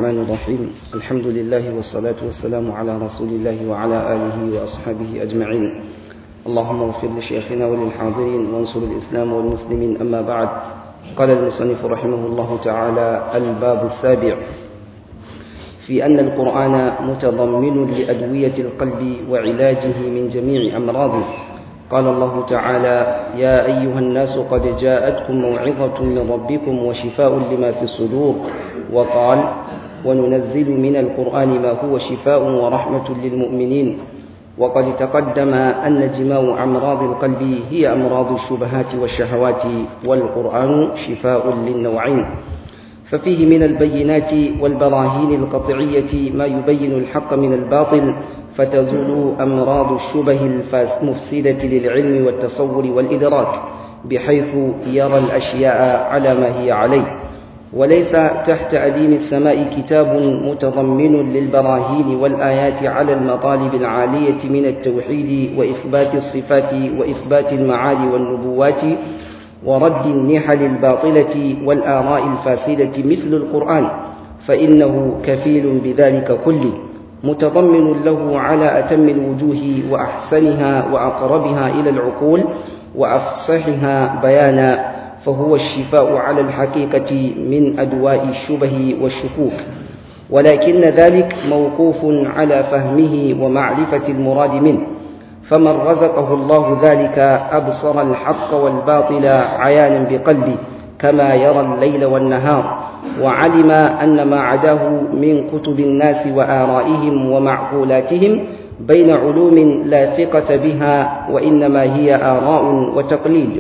الرحمن الرحيم الحمد لله والصلاة والسلام على رسول الله وعلى آله وأصحابه أجمعين اللهم اغفر لشيخنا وللحاضرين وانصر الإسلام والمسلمين أما بعد قال المصنف رحمه الله تعالى الباب السابع في أن القرآن متضمن لأدوية القلب وعلاجه من جميع أمراضه قال الله تعالى يا أيها الناس قد جاءتكم موعظة من ربكم وشفاء لما في الصدور وقال وننزل من القرآن ما هو شفاء ورحمة للمؤمنين وقد تقدم أن جماع أمراض القلب هي أمراض الشبهات والشهوات والقرآن شفاء للنوعين ففيه من البينات والبراهين القطعية ما يبين الحق من الباطل فتزول أمراض الشبه المفسدة للعلم والتصور والإدراك بحيث يرى الأشياء على ما هي عليه وليس تحت أديم السماء كتاب متضمن للبراهين والآيات على المطالب العالية من التوحيد وإثبات الصفات وإثبات المعالي والنبوات ورد النحل الباطلة والآراء الفاسدة مثل القرآن فإنه كفيل بذلك كله متضمن له على أتم الوجوه وأحسنها وأقربها إلى العقول وأفصحها بيانا فهو الشفاء على الحقيقة من أدواء الشبه والشكوك ولكن ذلك موقوف على فهمه ومعرفة المراد منه فمن رزقه الله ذلك أبصر الحق والباطل عيانا بقلبه كما يرى الليل والنهار وعلم أن ما عداه من كتب الناس وآرائهم ومعقولاتهم بين علوم لا ثقة بها وإنما هي آراء وتقليد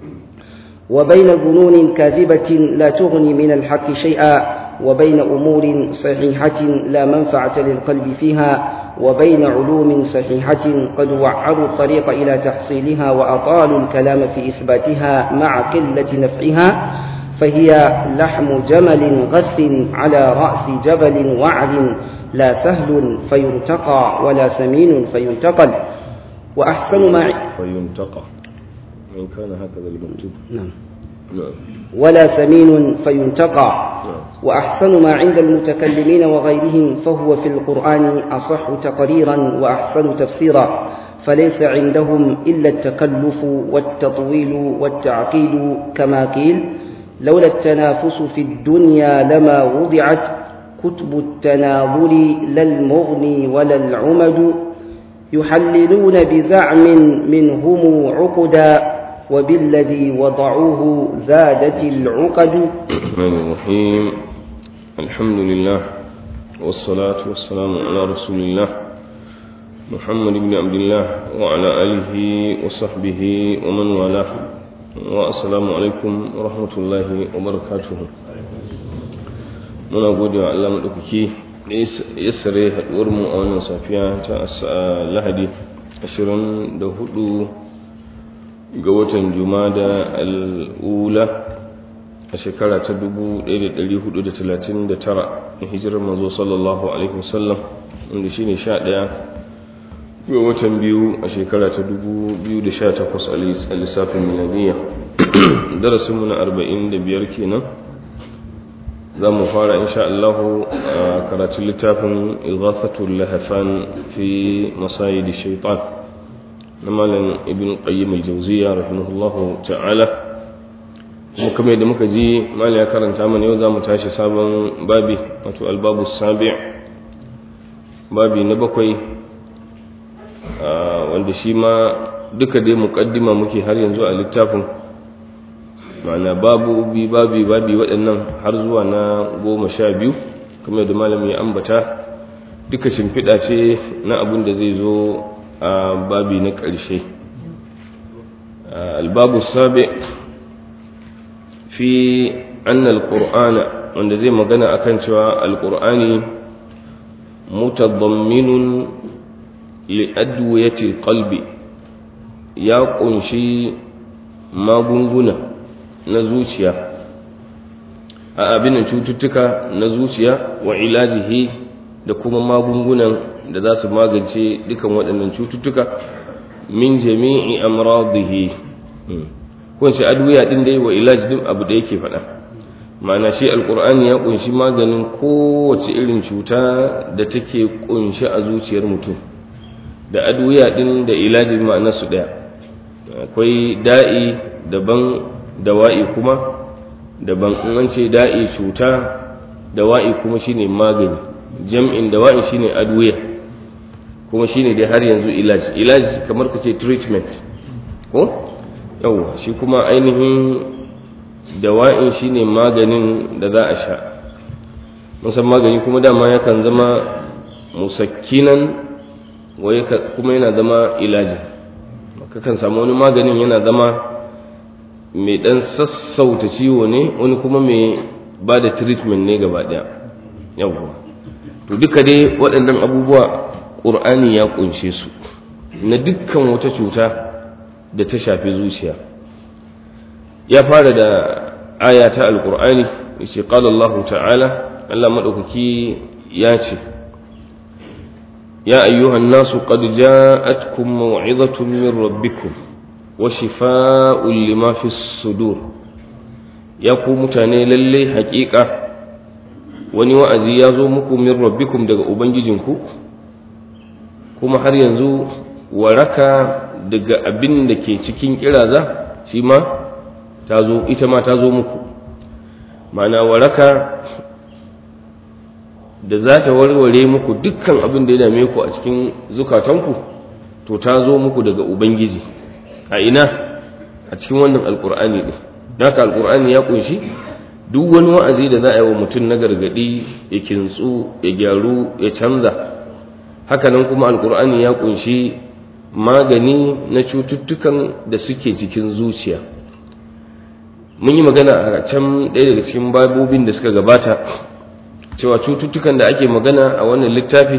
وبين ظنون كاذبة لا تغني من الحق شيئا وبين أمور صحيحة لا منفعة للقلب فيها وبين علوم صحيحة قد وعروا الطريق إلى تحصيلها وأطالوا الكلام في إثباتها مع قلة نفعها فهي لحم جمل غث على رأس جبل وعر لا سهل فينتقى ولا سمين فينتقل وأحسن ما فينتقى إن كان هكذا المكتوب نعم نعم ولا سمين فينتقى نعم وأحسن ما عند المتكلمين وغيرهم فهو في القرآن أصح تقريرا وأحسن تفسيرا فليس عندهم إلا التكلف والتطويل والتعقيد كما قيل لولا التنافس في الدنيا لما وضعت كتب التناظر لا المغني ولا العمد يحللون بزعم منهم عقدا وبالذي وضعوه زادت العقد الرحمن الرحيم الحمد لله والصلاة والسلام على رسول الله محمد بن عبد الله وعلى آله وصحبه ومن والاه والسلام alaikum wa rahmatullahi wa barakatuhu muna gode wa Allah maɗaukaki da ya sare haɗuwar mu a wannan safiya ta lahadi 24 ga watan jumada al'ula a shekara ta 1439 in hijirar manzo sallallahu alaihi wasallam wanda shine 11 ga watan biyu a shekara ta 2018 a lissafin milaniya darasinmu na 45 kenan za mu fara insha Allah a karatun littafin ighathatul lahafan fi masayid shaitan na malam ibn qayyim al-jawziya rahimahullahu ta'ala kuma kamar da muka ji malam ya karanta mana yau za mu tashi sabon babi wato albabu sabi' babi na bakwai wanda shi ma duka dai muƙaddima muke har yanzu a littafin ma'ana babu bi babi babi waɗannan har zuwa na goma sha biyu kamar da malami ya ambata duka shimfiɗa ce na abin da zai zo a babi na ƙarshe albabu sabi fi anna alqur'ana wanda zai magana akan cewa alqur'ani mutadamminun li'adwiyatil qalbi ya kunshi magunguna na zuciya a abin cututtuka na zuciya wa ilajihi da kuma magungunan da za su magance dukan waɗannan cututtuka min jami'i amradihi ko ce adwiya din dai wa ilaj din abu da yake faɗa ma'ana shi alkur'ani ya kunshi maganin kowace irin cuta da take kunshi a zuciyar mutum da adwiya din da ilajin ma'anarsu ɗaya akwai da'i daban dawa'i kuma daban in an ce da'i cuta dawa'i kuma shine magani jam'in dawa'i shine adwiya kuma shine dai har yanzu ilaji ilaji kamar ka ce treatment ko yawwa shi kuma ainihin dawa'in shine maganin da za a sha musan magani kuma dama yakan zama musakkinan kuma yana zama ilaji kakan samu wani maganin yana zama mai dan sassauta ciwo ne wani kuma mai ba da treatment ne gaba daya yawwa to duka dai waɗannan abubuwa ƙur'ani ya ƙunshe su na dukkan wata cuta da ta shafi zuciya ya fara da aya ta alƙur'ani yace qala Allah ta'ala Allah madaukaki ya ce ya ayyuhan nasu qad ja'atkum maw'izatun min rabbikum wa shifaa'un lima fi sudur ya ku mutane lalle haƙiƙa wani wa'azi ya zo muku min rabbikum daga ubangijinku kuma har yanzu waraka daga abin da ke cikin kiraza shi ma ta zo ita ma ta zo muku ma'ana waraka da za ta warware muku dukkan abin da ya dame ku a cikin zukatanku to ta zo muku daga ubangiji a ina a cikin wannan alkur'ani ɗin haka alkur'ani ya kunshi duk wani wa'azi da za a yi wa mutum na gargaɗi ya kintsu ya gyaru ya canza hakanan kuma alkur'ani ya kunshi magani na cututtukan da suke cikin zuciya mun yi magana a can ɗaya daga cikin babobin da suka gabata cewa cututtukan da ake magana a wannan littafi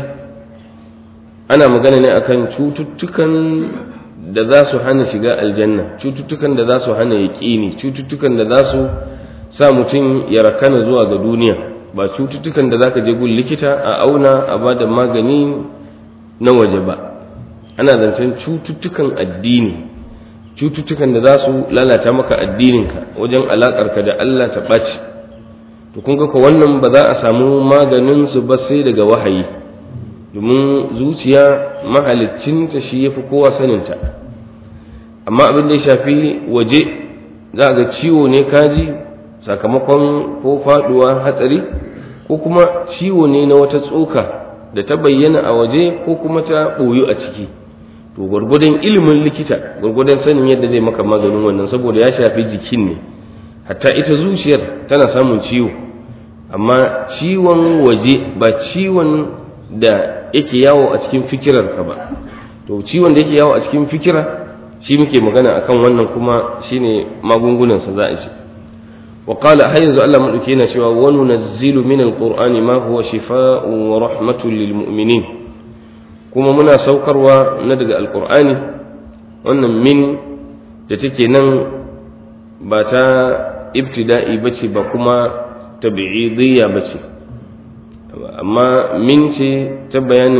ana magana ne akan cututtukan da za su hana shiga aljanna cututtukan da za su hana yaƙini cututtukan da za su sa mutum ya rakana zuwa ga duniya ba cututtukan da za ka je gun likita a auna a ba da magani na waje ba ana zancen cututtukan addini cututtukan da za su lalata maka addininka wajen alaƙarka da Allah ta ɓaci to kun ga wannan ba za a samu maganin su ba sai daga wahayi domin zuciya mahaliccinta shi ya fi kowa saninta amma abin da ya shafi waje za ga ciwo ne kaji sakamakon ko faduwa hatsari ko kuma ciwo ne na wata tsoka da ta bayyana a waje ko kuma ta ɓoyu a ciki to gwargwadon ilimin likita gwargwadon sanin yadda zai maka maganin wannan saboda ya shafi jikin ne hatta ita zuciyar tana samun ciwo amma ciwon waje ba ciwon da yake yawo a cikin fikirarka ba to ciwon da yake yawo a cikin fikira shi muke magana akan wannan kuma shine magungunansa za a ci وقال حيث الله مدوكينا شوى وننزل من القرآن ما هو شفاء ورحمة للمؤمنين كما منا سوكر وندق القرآن وأن من تتكينا باتا ابتدائي بشي بكما تبعيضية بشي أما من شي تبين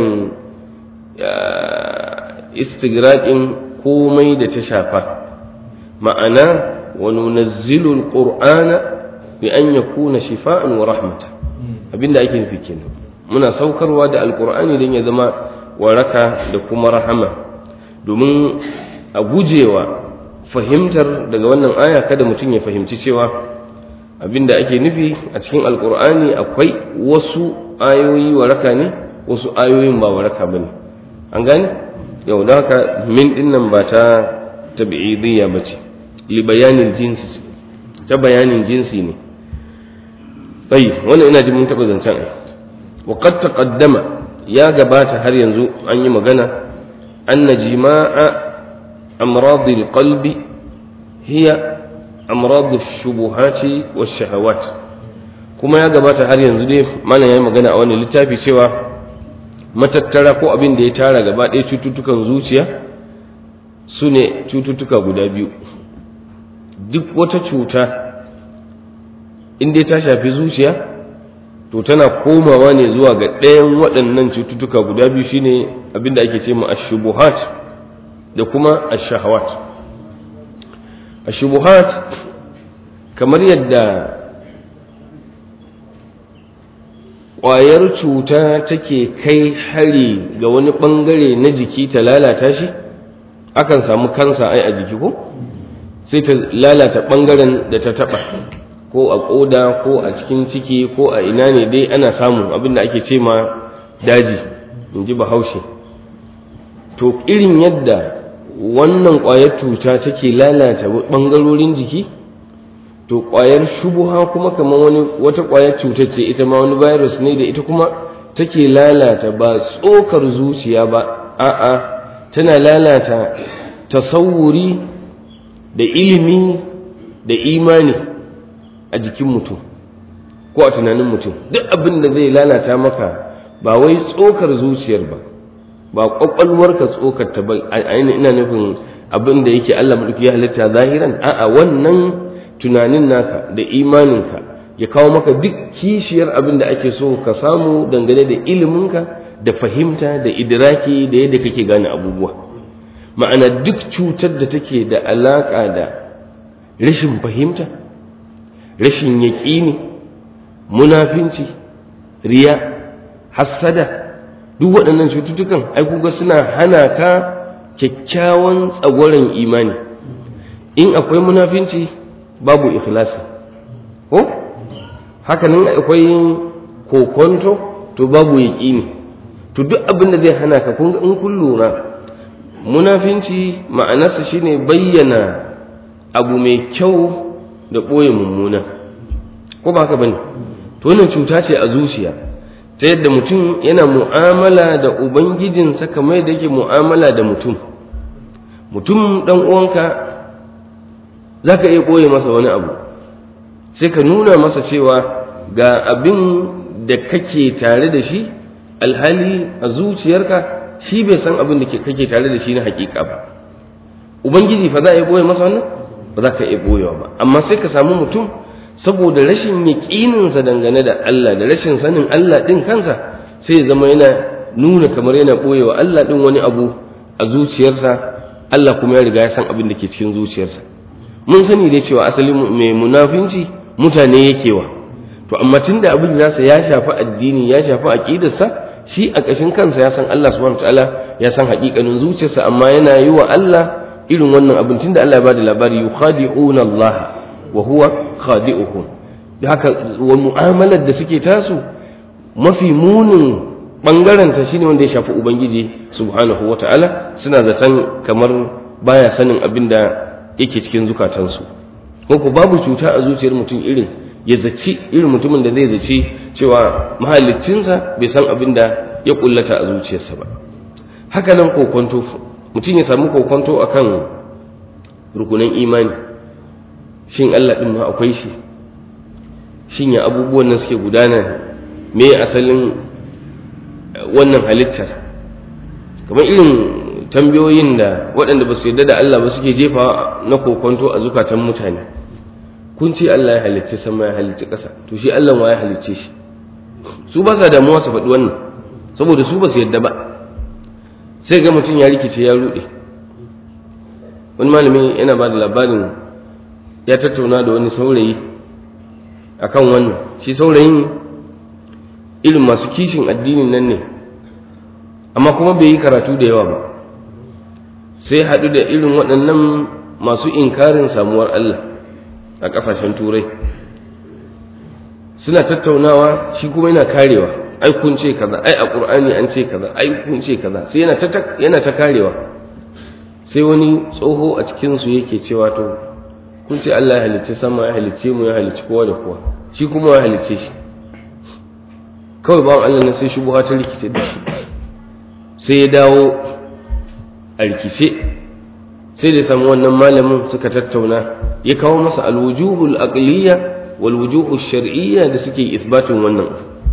استقراء komai da ta shafa ma'ana وننزل القرآن بأن يكون شفاء ورحمة abinda ake nufi kenan muna saukarwa da alkur'ani don ya zama waraka da kuma rahama domin a gujewa fahimtar daga wannan aya kada mutum ya fahimci cewa abinda ake nufi a cikin alkur'ani akwai wasu ayoyi waraka ne wasu ayoyin ba waraka ba ne an gane yau da haka min dinnan ba ta tabi'idiyya ba ce libayanin jinsi ta bayanin jinsi ne tayi wannan ina ji mun taɓa zancen ai wa qad taqaddama ya gabata har yanzu an yi magana anna jima'a amrad alqalbi hiya amrad ash-shubuhati wash-shahawat kuma ya gabata har yanzu dai malam yayi magana a wannan littafi cewa matattara ko abin da ya tara gaba ɗaya cututtukan zuciya su ne cututtuka guda biyu duk wata cuta in dai ta shafi zuciya to tana komawa ne zuwa ga ɗayan waɗannan cututtuka guda biyu shine abinda ake ce ma ashubuhat da kuma ashahawat ashubuhat kamar yadda ƙwayar cuta take kai hari ga wani ɓangare na jiki ta lalata shi akan samu kansa ai a jiki ko sai ta lalata ɓangaren da ta taɓa ko a ƙoda ko a cikin ciki ko a ina ne dai ana samu abin da ake ce ma daji in ji bahaushe to irin yadda wannan ƙwayar cuta take lalata ɓangarorin jiki to ƙwayar shubuha kuma kamar wani wata ƙwayar cutar ce ita ma wani virus ne da ita kuma take lalata ba tsokar zuciya ba a'a tana lalata tasawuri da ilimi da imani a jikin mutum ko a tunanin mutum duk abin da zai lalata maka ba wai tsokar zuciyar ba ba kwakwalwarka tsokar ta ba ina nufin abin da yake Allah madauki ya halitta zahiran a'a wannan tunanin naka da imaninka ya kawo maka duk kishiyar abin da ake so ka samu dangane da iliminka da fahimta da idiraki da yadda kake gane abubuwa ma'ana duk cutar da take da alaƙa da rashin fahimta rashin yaƙini munafinci riya hassada duk waɗannan cututtukan ai kuga suna hana ka kyakkyawan tsagwaron imani in akwai munafinci babu ikhlasi ko haka nan akwai kokonto to babu yaƙini to duk abin da zai hana ka kun in kun lura munafinci ma'anarsa shine bayyana abu mai kyau da ɓoye mummuna ko ba haka bane to wannan cuta ce a zuciya ta yadda mutum yana mu'amala da ubangijinsa kamar da yake mu'amala da mutum mutum dan uwanka za ka iya ɓoye masa wani abu sai ka nuna masa cewa ga abin da kake tare da shi alhali a zuciyarka shi bai san abin da kake tare da shi na hakika ba ubangiji fa za a iya ɓoye masa wannan ba za ka iya ɓoyewa ba amma sai ka samu mutum saboda rashin yaƙininsa dangane da Allah da rashin sanin Allah ɗin kansa sai ya zama yana nuna kamar yana ɓoyewa Allah ɗin wani abu a zuciyarsa Allah kuma ya riga ya san abin da ke cikin zuciyarsa mun sani dai cewa asalin mai munafinci mutane yake wa to amma tunda abin nasa ya shafi addini ya shafi aqidarsa shi a ƙashin kansa ya san Allah subhanahu wataala ya san haƙiƙanin zuciyarsa amma yana yi wa Allah irin wannan abin tunda Allah ya bada labari yukhadi'una Allah wa huwa khadi'uhum da haka wa mu'amalar da suke tasu mafi munin bangaren ta shine wanda ya shafi ubangiji subhanahu wata'ala suna zaton kamar baya sanin abin da yake cikin zukatansu ko ko babu cuta a zuciyar mutum irin ya zaci irin mutumin da zai zaci cewa mahaliccinsa bai san abin da ya kullata a zuciyarsa ba haka nan kokonto mutum ya samu kokonto akan rukunan imani shin Allah ɗin ma akwai shi shin ya abubuwan nan suke gudana me asalin wannan halittar kamar irin tambayoyin da waɗanda ba su yarda da Allah ba suke jefa na kokonto a zukatan mutane kun ce Allah ya halicci sama ya halicci ƙasa to shi Allah ma ya halicce shi su ba sa damuwa su faɗi wannan saboda su ba su yarda ba sai ga mutum ya rikice ya ruɗe wani malami yana ba da labarin ya tattauna da wani saurayi akan wannan shi saurayin irin masu kishin addinin nan ne amma kuma bai yi karatu da yawa ba sai haɗu da irin waɗannan masu inkarin samuwar Allah a ƙasashen turai suna tattaunawa shi kuma yana karewa ai kun ce kaza ai a ƙur'ani an ce kaza ai kun ce kaza sai yana ta karewa sai wani tsoho a cikinsu yake cewa to kun ce Allah ya halicce sama ya halicce mu ya halicci kowa da kowa shi kuma ya halicce shi kawai bawan Allah na sai shubuha ta rikice da shi sai ya dawo a rikice sai da samu wannan malamin suka tattauna ya kawo masa alwujuhul aqliya wal wujuhul shar'iyya da suke isbatin wannan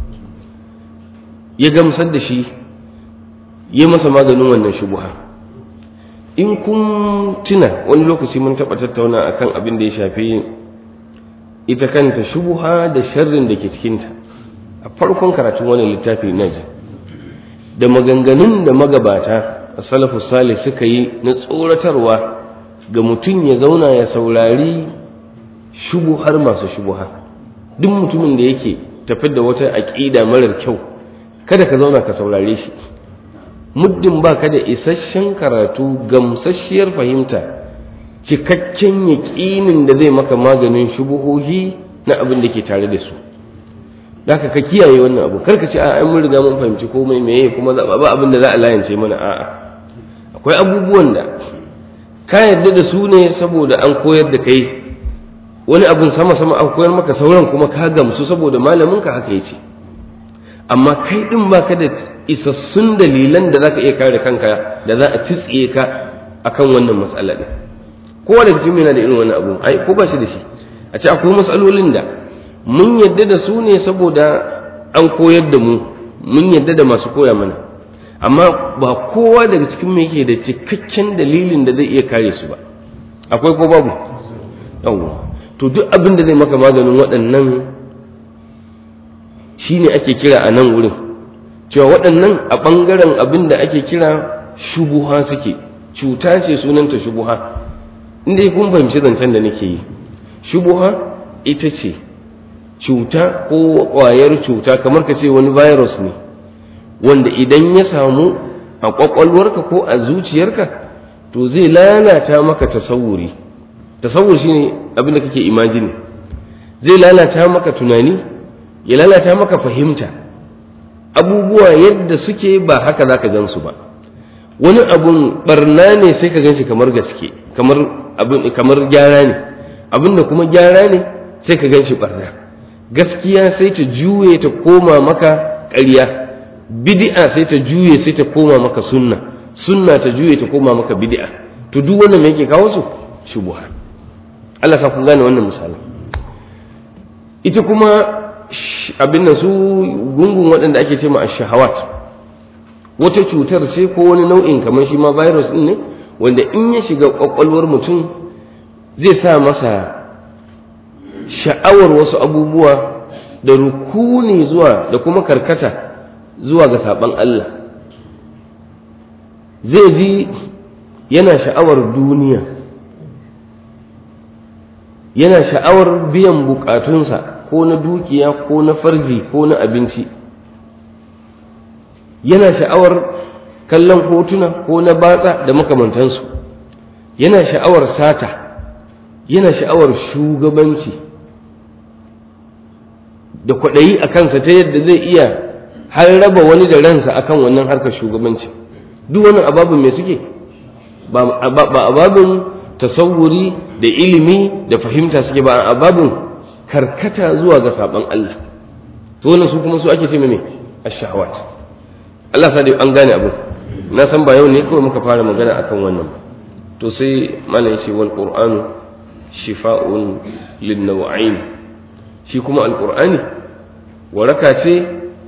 ya gamsar da shi ya masa maganin wannan shubuha in kun tuna wani lokaci mun taɓa tattauna akan abin da ya shafi ita kanta shubuha da sharrin da ke cikinta a farkon karatun wani littafi na ji da maganganun da magabata a salafu salih suka yi na tsoratarwa ga mutum ya zauna ya saurari shubuhar masu shubuha duk mutumin da yake tafi da wata aƙida marar kyau kada ka zauna ka saurare shi muddin ba ka da isasshen karatu gamsasshiyar fahimta cikakken yaƙinin da zai maka maganin shubuhohi na abin da ke tare da su da ka kiyaye wannan abu karka ce a mun riga mun fahimci komai meye kuma ba abin da za a layance mana a'a akwai abubuwan da ka yarda da su ne saboda an koyar da kai wani abin sama sama an koyar maka sauran kuma ka gamsu saboda malamin ka haka yace amma kai din baka da isassun dalilan da zaka iya kare kanka da za a tsitsiye ka akan wannan matsala din kowa daga cikin yana da irin wannan abu ai ko ba shi da shi a ce akwai matsalolin da mun yadda da su ne saboda an koyar da mu mun yadda da masu koya mana amma ba kowa daga cikin mu yake da cikakken dalilin da zai iya kare su ba akwai ko babu yawwa to duk abin da zai maka maganin waɗannan shine ake kira a nan wurin cewa waɗannan a ɓangaren abin da ake kira shubuha suke cuta ce sunanta shubuha inda kun fahimci zancen da nake yi shubuha ita ce cuta ko ƙwayar cuta kamar ka ce wani virus ne wanda idan ya samu a ƙwaƙwalwarka ko a zuciyarka to zai lalata maka tasawuri tasawur shine abin da kake imajini zai lalata maka tunani ya lalata maka fahimta abubuwa yadda suke ba haka za ka gan su ba wani abun barna ne sai ka gan shi kamar gaske kamar abin kamar gyara ne abin da kuma gyara ne sai ka gan shi barna gaskiya sai ta juye ta koma maka ƙarya bid'a sai ta juye sai ta koma maka sunna sunna ta juye ta koma maka bid'a to duk wannan me yake kawo su shubuha Allah ka kun gane wannan misalin ita kuma abin da su gungun waɗanda ake ce ma shahawat wata cutar ce ko wani nau'in kamar shi ma virus ɗin ne wanda in ya shiga ƙwaƙwalwar mutum zai sa masa sha'awar wasu abubuwa da rukuni zuwa da kuma karkata zuwa ga saɓan Allah zai ji yana sha'awar duniya yana sha'awar biyan bukatunsa ko na dukiya ko na farji ko na abinci yana sha'awar kallon hotuna ko na batsa da makamantansu yana sha'awar sata yana sha'awar shugabanci da kwaɗayi a kansa ta yadda zai iya har raba wani da ransa akan wannan harkar shugabanci duk wannan ababin me suke ba ababin tasawuri da ilimi da fahimta suke ba ababin karkata zuwa ga saban Allah to wannan su kuma su ake ce me ash-shahawat Allah sa dai an gane abin na san ba yau ne kawai muka fara magana akan wannan to sai malam yace wal qur'anu shifa'un lin naw'ain shi kuma alqur'ani waraka ce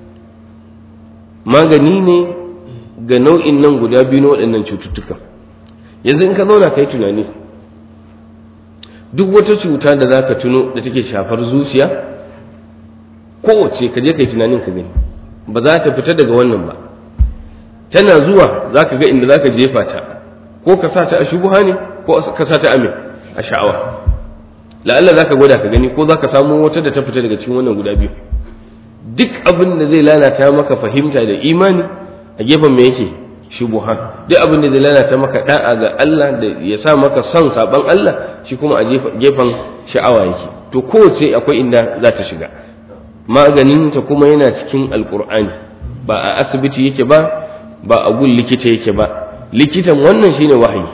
magani ne ga nau'in nan guda biyu na waɗannan cututtukan yanzu in ka zauna kai tunani duk wata cuta da za ka tuno da take shafar zuciya kowace ka je kai tunanin ka gani ba za ta fita daga wannan ba tana zuwa za ka ga inda za ka jefa ta ko ka sa ta a shubuha ne ko ka sa ta amin a sha'awa la'alla za ka gwada ka gani ko za ka samu wata da ta fita daga cikin wannan guda biyu duk abin da zai lalata maka fahimta da imani a gefen me yake shubuha duk abin da zai lalata maka da'a ga Allah da ya sa maka son saban Allah shi kuma a gefen sha'awa yake to kowace akwai inda za ta shiga maganin ta kuma yana cikin alkur'ani ba a asibiti yake ba ba a gun likita yake ba likitan wannan shine wahayi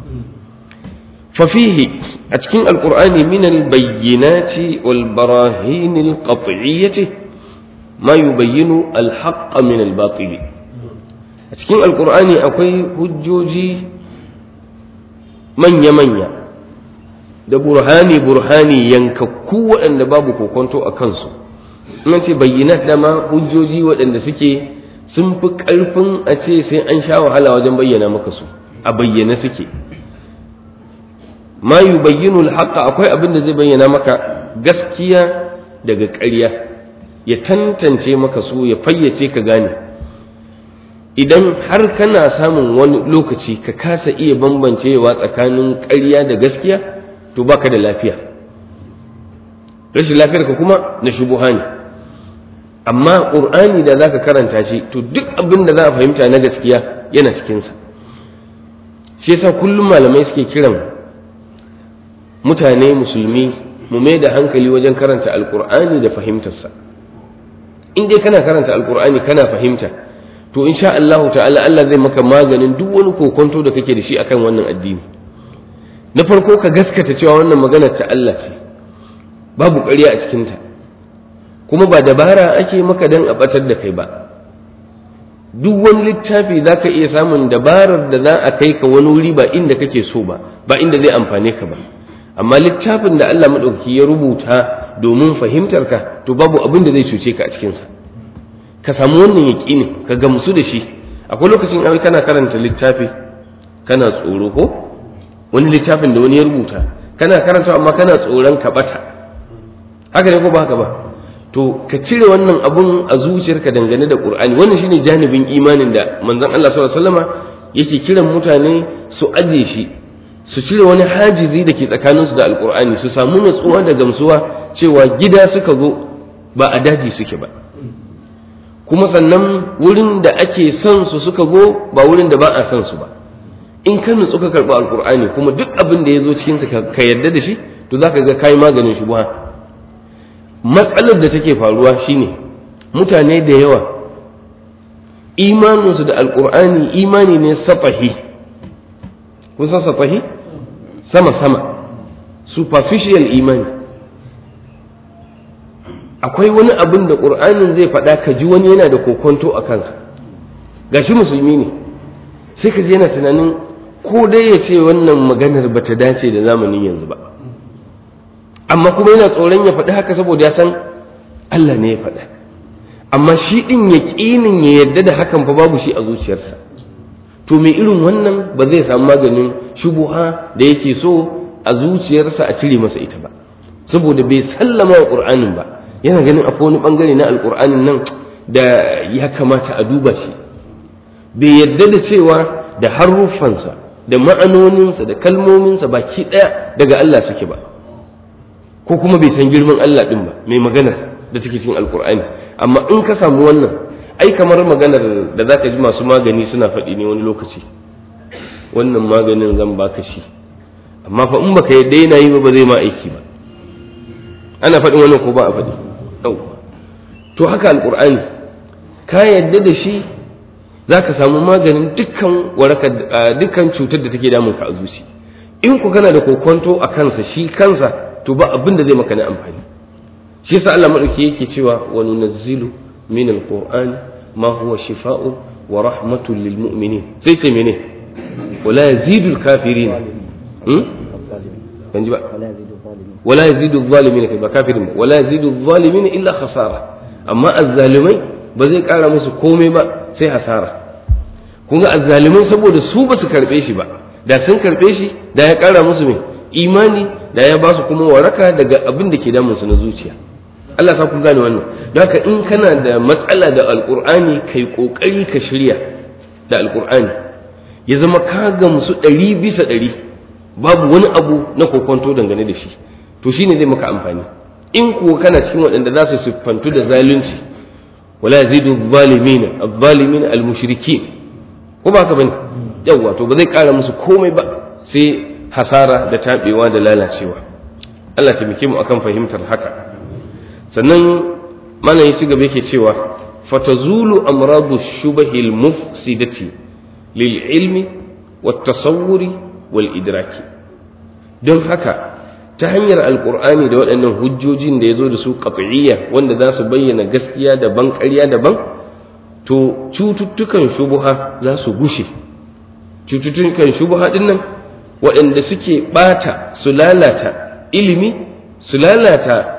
fafihi a cikin alkur'ani min albayyinati wal barahin alqat'iyyati ma yubayyinu alhaqqa min albatil a cikin alkur'ani akwai hujjoji manya-manya da burhani burhani yankakku waɗanda babu kokonto a kansu in ce bayyana dama hujjoji waɗanda suke sun fi ƙarfin a ce sai an sha wahala wajen bayyana maka su a bayyane suke ma yi bayyinu alhaqa akwai abin da zai bayyana maka gaskiya daga ƙarya ya tantance maka su ya fayyace ka gane idan har kana samun wani lokaci ka kasa iya bambancewa tsakanin ƙarya da gaskiya to baka da lafiya rashin lafiyar ka kuma na shubuha ne amma ƙur'ani da za ka karanta shi to duk abin da za a fahimta na gaskiya yana cikinsa shi yasa kullum malamai suke kiran mutane musulmi mu mai da hankali wajen karanta alƙur'ani da fahimtarsa in dai kana karanta alƙur'ani kana fahimta to insha Allah ta'ala Allah zai maka maganin duk wani kokonto da kake da shi akan wannan addini na farko ka gaskata cewa wannan magana ta Allah ce babu ƙarya a cikinta kuma ba dabara ake maka dan a batar da kai ba duk wani littafi za ka iya samun dabarar da za a kai ka wani wuri ba inda kake so ba ba inda zai amfane ka ba amma littafin da Allah maɗauki ya rubuta domin fahimtar ka to babu abin da zai cuce ka a cikinsa ka samu wannan yaƙinin ka gamsu da shi akwai lokacin ai kana karanta littafi kana tsoro ko wani littafin da wani ya rubuta kana karanta amma kana tsoron ka bata haka ne ko ba haka ba to ka cire wannan abun a zuciyarka dangane da qur'ani wannan shine janibin imanin da manzon Allah sallallahu alaihi wasallama yake kiran mutane su aje shi su cire wani hajizi da ke tsakaninsu da alqur'ani su samu natsuwa da gamsuwa cewa gida suka zo ba a daji suke ba kuma sannan wurin da ake son su suka zo ba wurin da ba a son su ba in ka nutsu ka karɓi alkur'ani kuma duk abin da ya zo cikin ka yarda da shi to za ka ga kayi maganin shi matsalar da take faruwa shine mutane da yawa imaninsu da alkur'ani imani ne safahi kun san safahi sama sama superficial imani akwai wani abin da ƙur'anin zai faɗa ka ji wani yana da kokonto a kansa gashi musulmi ne sai ka ji yana tunanin ko dai ya ce wannan maganar ba ta dace da zamanin yanzu ba amma kuma yana tsoron ya faɗi haka saboda ya san Allah ne ya faɗa amma shi ɗin ya ƙinin ya yarda da hakan fa babu shi a zuciyarsa to mai irin wannan ba zai samu maganin shubuha da yake so a zuciyarsa a cire masa ita ba saboda bai sallama wa ƙur'anin ba yana ganin akwai wani ɓangare na alƙur'anin nan da ya kamata a duba shi bai yarda da cewa da haruffansa da ma'anoninsa da kalmominsa baki ɗaya daga Allah suke ba ko kuma bai san girman Allah ɗin ba mai maganar da take cikin alkur'ani amma in ka samu wannan ai kamar maganar da zaka ji masu magani suna faɗi ne wani lokaci wannan maganin zan baka shi amma fa in baka yadda yana yi ba ba zai ma aiki ba ana faɗin wannan ko ba a faɗi to haka alkur'ani ka yadda da shi za ka samu maganin dukkan waraka dukkan cutar da take damun ka a zuci in ku kana da kokonto a kansa shi kansa to ba abin da zai maka na amfani shi yasa Allah madauki yake cewa wa nunazzilu min alquran ma huwa shifaa'un wa rahmatun lil mu'minin sai ce mene wala yazidu alkafirin hmm ban ji ba wala yazidu adh-dhalimin kai ba kafirin wala yazidu adh-dhalimin illa khasara amma azzalimai ba zai kara musu komai ba sai hasara kun ga azzaliman saboda su ba su karbe shi ba da sun karbe shi da ya kara musu mai imani da ya ba su kuma waraka daga abin da ke damun su na zuciya Allah sa ku gane wannan don haka in kana da matsala da alkur'ani kai kokari ka shirya da alkur'ani ya zama ka gamsu ɗari bisa ɗari babu wani abu na kokonto dangane da shi to shine zai maka amfani in kuwa kana cikin waɗanda za su siffantu da zalunci wala yazidu zalimina az-zalimin al-mushrikin ko ba ka bane yawa to ba zai ƙara musu komai ba sai hasara da taɓewa da lalacewa Allah taimake mu akan fahimtar haka sannan malam ya ci gaba yake cewa fatazulu amradu shubahil mufsidati lil ilmi wat tasawwuri wal idraki don haka ta hanyar alkur'ani da waɗannan hujjojin da ya zo da su qat'iyya wanda za su bayyana gaskiya daban ƙarya daban to cututtukan shubuha za su gushe cututtukan shubuha ɗin nan waɗanda suke ɓata su lalata ilimi su lalata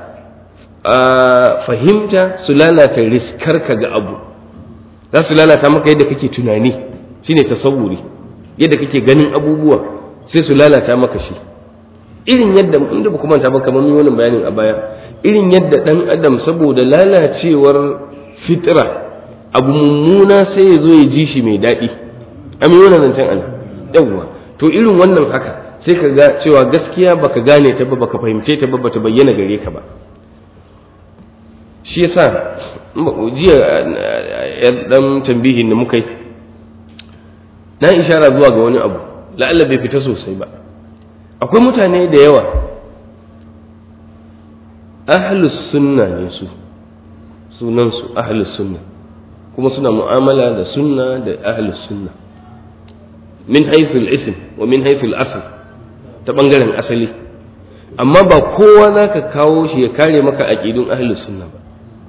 fahimta su lalata riskarka ga abu za su lalata maka yadda kake tunani shine tasawuri yadda kake ganin abubuwa sai su lalata maka shi irin yadda inda ba kuma ba kamar wannan bayanin a baya irin yadda dan adam saboda lalacewar fitra abu mummuna sai ya zo ya ji shi mai daɗi amin wannan zancen ana yawwa to irin wannan haka sai ka ga cewa gaskiya baka gane ta ba baka fahimce ta ba bata bayyana gare ka ba shi yasa jiya dan tambihin da muka yi na ishara zuwa ga wani abu la'alla bai fita sosai ba akwai mutane da yawa ahlus sunna ne su sunansu ahlus sunna kuma suna mu'amala da sunna da ahlus sunna min haithul ism wa min haithul asl ta bangaren asali amma ba kowa za ka kawo shi ya kare maka aƙidun ahlus sunna ba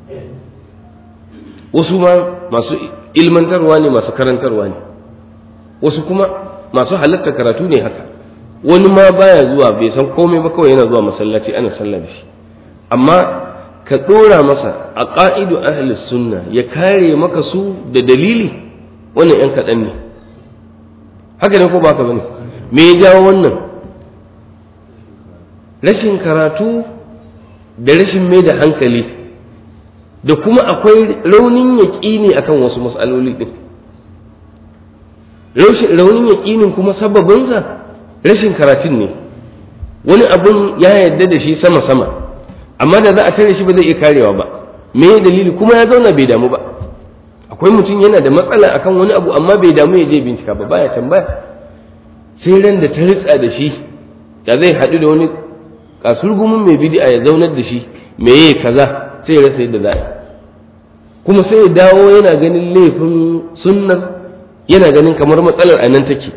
wasu ma masu ilmantarwa ne masu karantarwa ne wasu kuma masu halatta karatu ne haka wani ma baya zuwa bai san komai ba kawai yana zuwa masallaci ana sallah da shi amma ka ɗora masa a ƙa'idu ahlus sunna ya kare maka su da dalili wannan ‘yan kaɗan ne haka ne ko ba ka bane me ya jawo wannan rashin karatu da rashin mai da hankali da kuma akwai raunin yaƙini akan wasu matsaloli ɗin raunin yaƙinin kuma sababinsa rashin karatun ne wani abun ya yarda da shi sama-sama amma da za a tare shi ba zai iya karewa ba me dalili kuma ya zauna bai damu ba akwai mutum yana da matsala akan wani abu amma bai damu ya je bincika ba baya tambaya sai ran da ta ritsa da shi ya zai haɗu da wani kasurgumin mai bid'a ya zaunar da shi me yayi kaza sai ya rasa yadda za a kuma sai ya dawo yana ganin laifin sunnar yana ganin kamar matsalar a nan take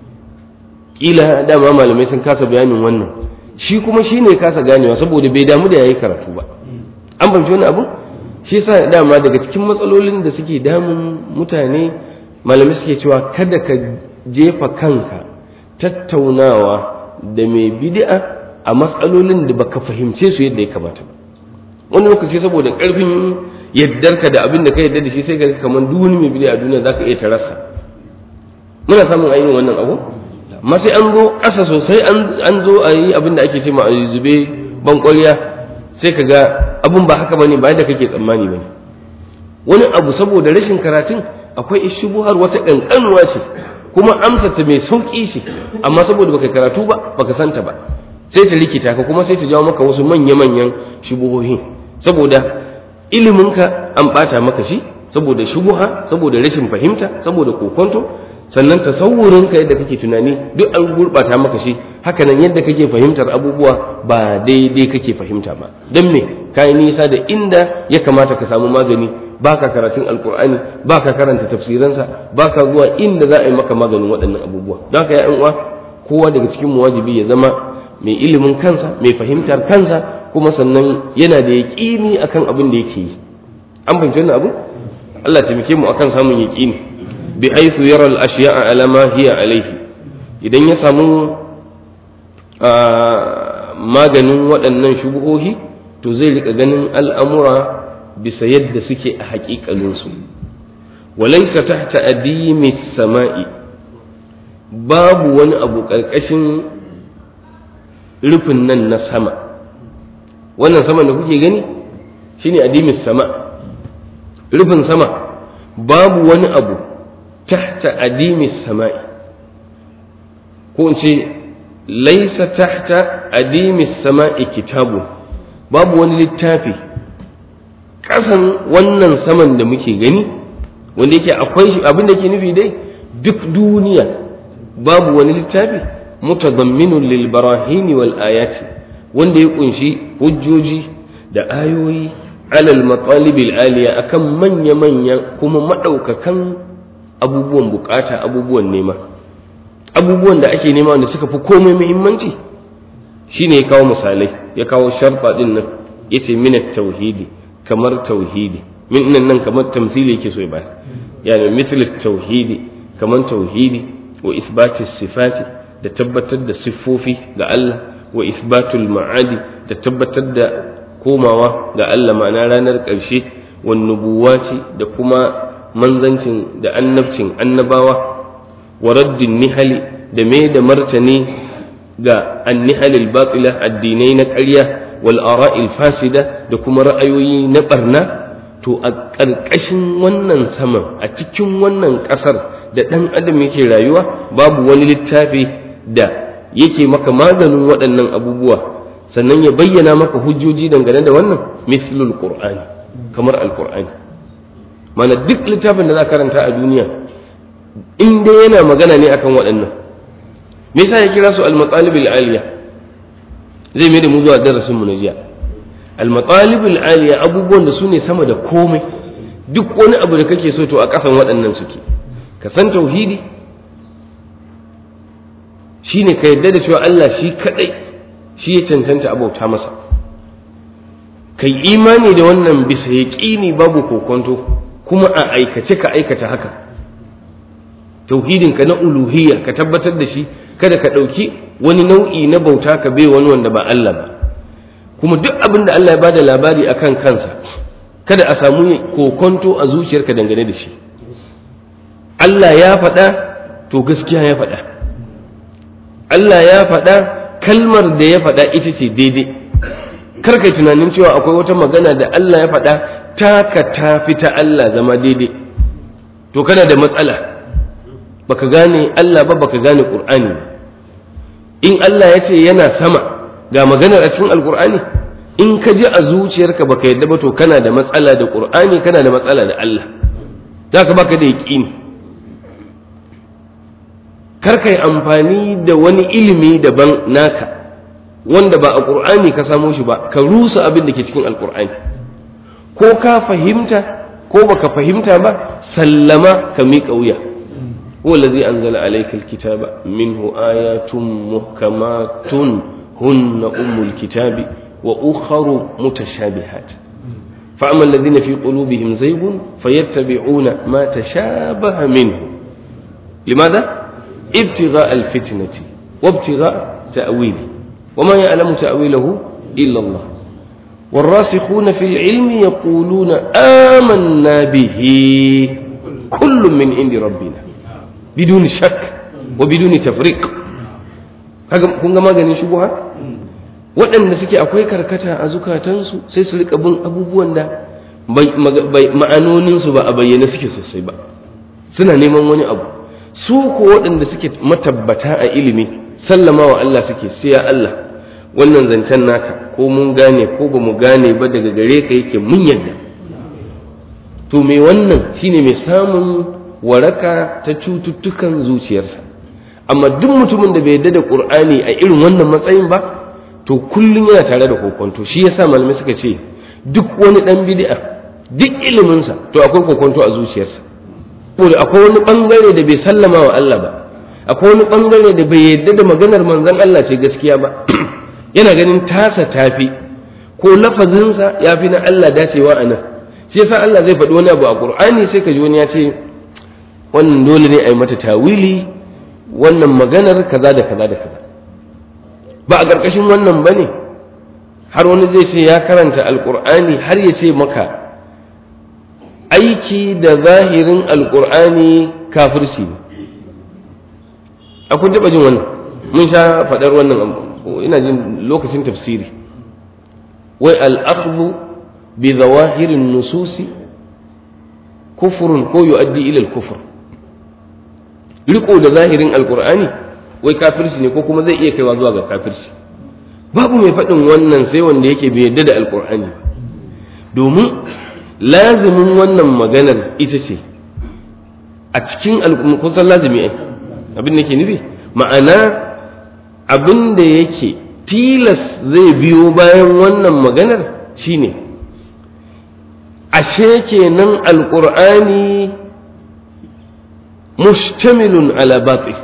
kila dama malamai sun kasa bayanin wannan shi kuma shi ne kasa ganewa saboda bai damu da yayi karatu ba an fahimci wani abu shi yasa dama daga cikin matsalolin da suke damun mutane malamai suke cewa kada ka jefa kanka tattaunawa da mai bid'a a matsalolin da baka fahimce su yadda ya kamata ba wani lokaci saboda karfin yaddarka da abin da ka yadda da shi sai ga kamar duk wani mai bid'a a duniya zaka iya tarasa muna samun ainihin wannan abu amma sai an zo ƙasa sosai an zo a yi abin da ake ce ma a zube ban sai ka ga abin ba haka bane ba yadda kake tsammani bane wani abu saboda rashin karatun akwai ishubuhar wata ƙanƙanuwa ce kuma amsa ta mai sauƙi ce amma saboda baka karatu ba baka santa ba sai ta rikita ka kuma sai ta jawo maka wasu manya-manyan shubuhohi saboda iliminka an ɓata maka shi saboda shubuha saboda rashin fahimta saboda kokonto sannan tasawurinka yadda kake tunani duk an gurɓata maka shi hakanan yadda kake fahimtar abubuwa ba daidai kake fahimta ba don me ka yi nisa da inda ya kamata ka samu magani baka karatun alkur'ani baka karanta tafsiransa baka zuwa inda za a yi maka maganin waɗannan abubuwa don haka ya uwa kowa daga cikin mu wajibi ya zama mai ilimin kansa mai fahimtar kansa kuma sannan yana da yaƙini akan abin da yake yi an fahimci wannan abu Allah taimake mu akan samun yaƙini bi haythu yara al-ashya'a ala ma hiya alayhi idan ya samu maganin waɗannan shubuhohi to zai rika ganin al'amura bisa yadda suke a haƙiƙaninsu walaysa tahta adimi sama'i babu wani abu ƙarƙashin rufin nan na sama wannan saman da kuke gani shine adimis sama rufin sama babu wani abu tahta adimis sama'i ko in ce laisa tahta adimis sama'i kitabu babu wani littafi ƙasan wannan saman da muke gani wanda yake akwai shi abin da ke nufi dai duk duniya babu wani littafi mutadamminun lil barahini wal ayati wanda ya kunshi hujjoji da ayoyi alal matalibil aliya akan manya manya kuma madaukakan abubuwan bukata abubuwan nema abubuwan da ake nema wanda suka fi komai muhimmanci shine ya kawo misalai ya kawo sharfa din nan yace min tauhidi kamar tauhidi min nan nan kamar tamthili yake so ya bayar yani misal tauhidi kamar tauhidi wa isbati sifati da tabbatar da siffofi ga Allah wa isbatul ma'adi da tabbatar da komawa ga Allah ma'ana ranar ƙarshe wa nubuwati da kuma manzancin da annabcin annabawa wa raddin nihali da mai da martani ga annihalil batila addinai na ƙarya wal ara'il fasida da kuma ra'ayoyi na barna to a ƙarƙashin wannan saman a cikin wannan ƙasar da ɗan adam yake rayuwa babu wani littafi da yake maka maganin waɗannan abubuwa sannan ya bayyana maka hujjoji dangane da wannan mislul qur'ani kamar alkur'ani mana duk littafin da za karanta a duniya in dai yana magana ne akan waɗannan me yasa ya kira su al-matalib al-aliya zai mai da mu zuwa darasin mu na jiya al-matalib al-aliya abubuwan da su ne sama da komai duk wani abu da kake so to a ƙasan waɗannan suke ka san tauhidi shine ka yadda da cewa Allah shi kadai shi ya cancanta abauta masa kai imani da wannan bisa yaƙini babu kokonto kuma a aikace ka aikata haka tauhidinka na uluhiyya ka tabbatar da shi kada ka ɗauki wani nau'i na bauta ka bai wani wanda ba Allah ba kuma duk abin da Allah ya bada labari akan kansa kada a samu kokonto a zuciyarka dangane da shi Allah ya faɗa to gaskiya ya faɗa Allah ya faɗa kalmar da ya faɗa ita ce daidai kar kai tunanin cewa akwai wata magana da Allah ya faɗa taka ta fi ta Allah zama daidai to kana da matsala baka gane Allah ba baka gane Qur'ani ba in Allah ya ce yana sama ga maganar a cikin Alƙur'ani in ka ji a zuciyarka baka yadda ba to kana da matsala da Qur'ani kana da matsala da Allah zaka baka da yaƙini kar kai amfani da wani ilimi daban naka wanda ba a ƙur'ani ka samo shi ba ka rusa abin da ke cikin alƙur'ani ko ka fahimta ko baka fahimta ba sallama ka miƙa wuya هو الذي أنزل عليك الكتاب منه آيات محكمات هن أم الكتاب وأخر متشابهات فأما الذين في قلوبهم زيغ فيتبعون ما تشابه منه لماذا؟ ابتغاء الفتنة وابتغاء تأويله وما يعلم تأويله إلا الله والراسخون في العلم يقولون آمنا به كل من عند ربنا بدون شك وبدون تفريق kun ga maganin shubuha waɗanda suke akwai karkata a zukatansu sai su rika bin abubuwan da ma'anoninsu ba a bayyane suke sosai ba suna neman wani abu su ko waɗanda suke matabbata a ilimi sallama wa Allah suke sai ya Allah wannan zancen naka ko mun gane ko ba mu gane ba daga gare ka yake mun yadda to me wannan shine mai samun waraka ta cututtukan zuciyarsa amma duk mutumin da bai yadda da qur'ani a irin wannan matsayin ba to kullum yana tare da kokonto shi yasa malamai suka ce duk wani dan bid'a duk iliminsa to akwai kokonto a zuciyarsa saboda akwai wani bangare da bai sallama wa Allah ba akwai wani bangare da bai yadda da maganar manzon Allah ce gaskiya ba yana ganin tasa tafi ko lafazinsa ya fi na Allah dacewa a nan shi yasa Allah zai faɗi wani abu a Qur'ani sai ka ji wani ya ce wannan dole ne a yi mata tawili wannan maganar kaza da kaza da kaza ba a ƙarƙashin wannan ba ne har wani zai ce ya karanta alƙur'ani har ya ce maka aiki da zahirin alƙur'ani kafirci ne a kun taɓa jin wannan mun sha faɗar wannan ina jin lokacin tafsiri wai al'akhdhu bi zawahirin nususi kufurun ko yu'addi ila al-kufr riko da zahirin alqur'ani wai kafirci ne ko kuma zai iya kaiwa zuwa ga kafirci babu mai faɗin wannan sai wanda yake bai yarda da alqur'ani domin lazimin wannan maganar ita ce a cikin kusan lazimi ai abin da ke nufi ma'ana abin da yake tilas zai biyo bayan wannan maganar shine ashe kenan alƙur'ani mustamilun ala batil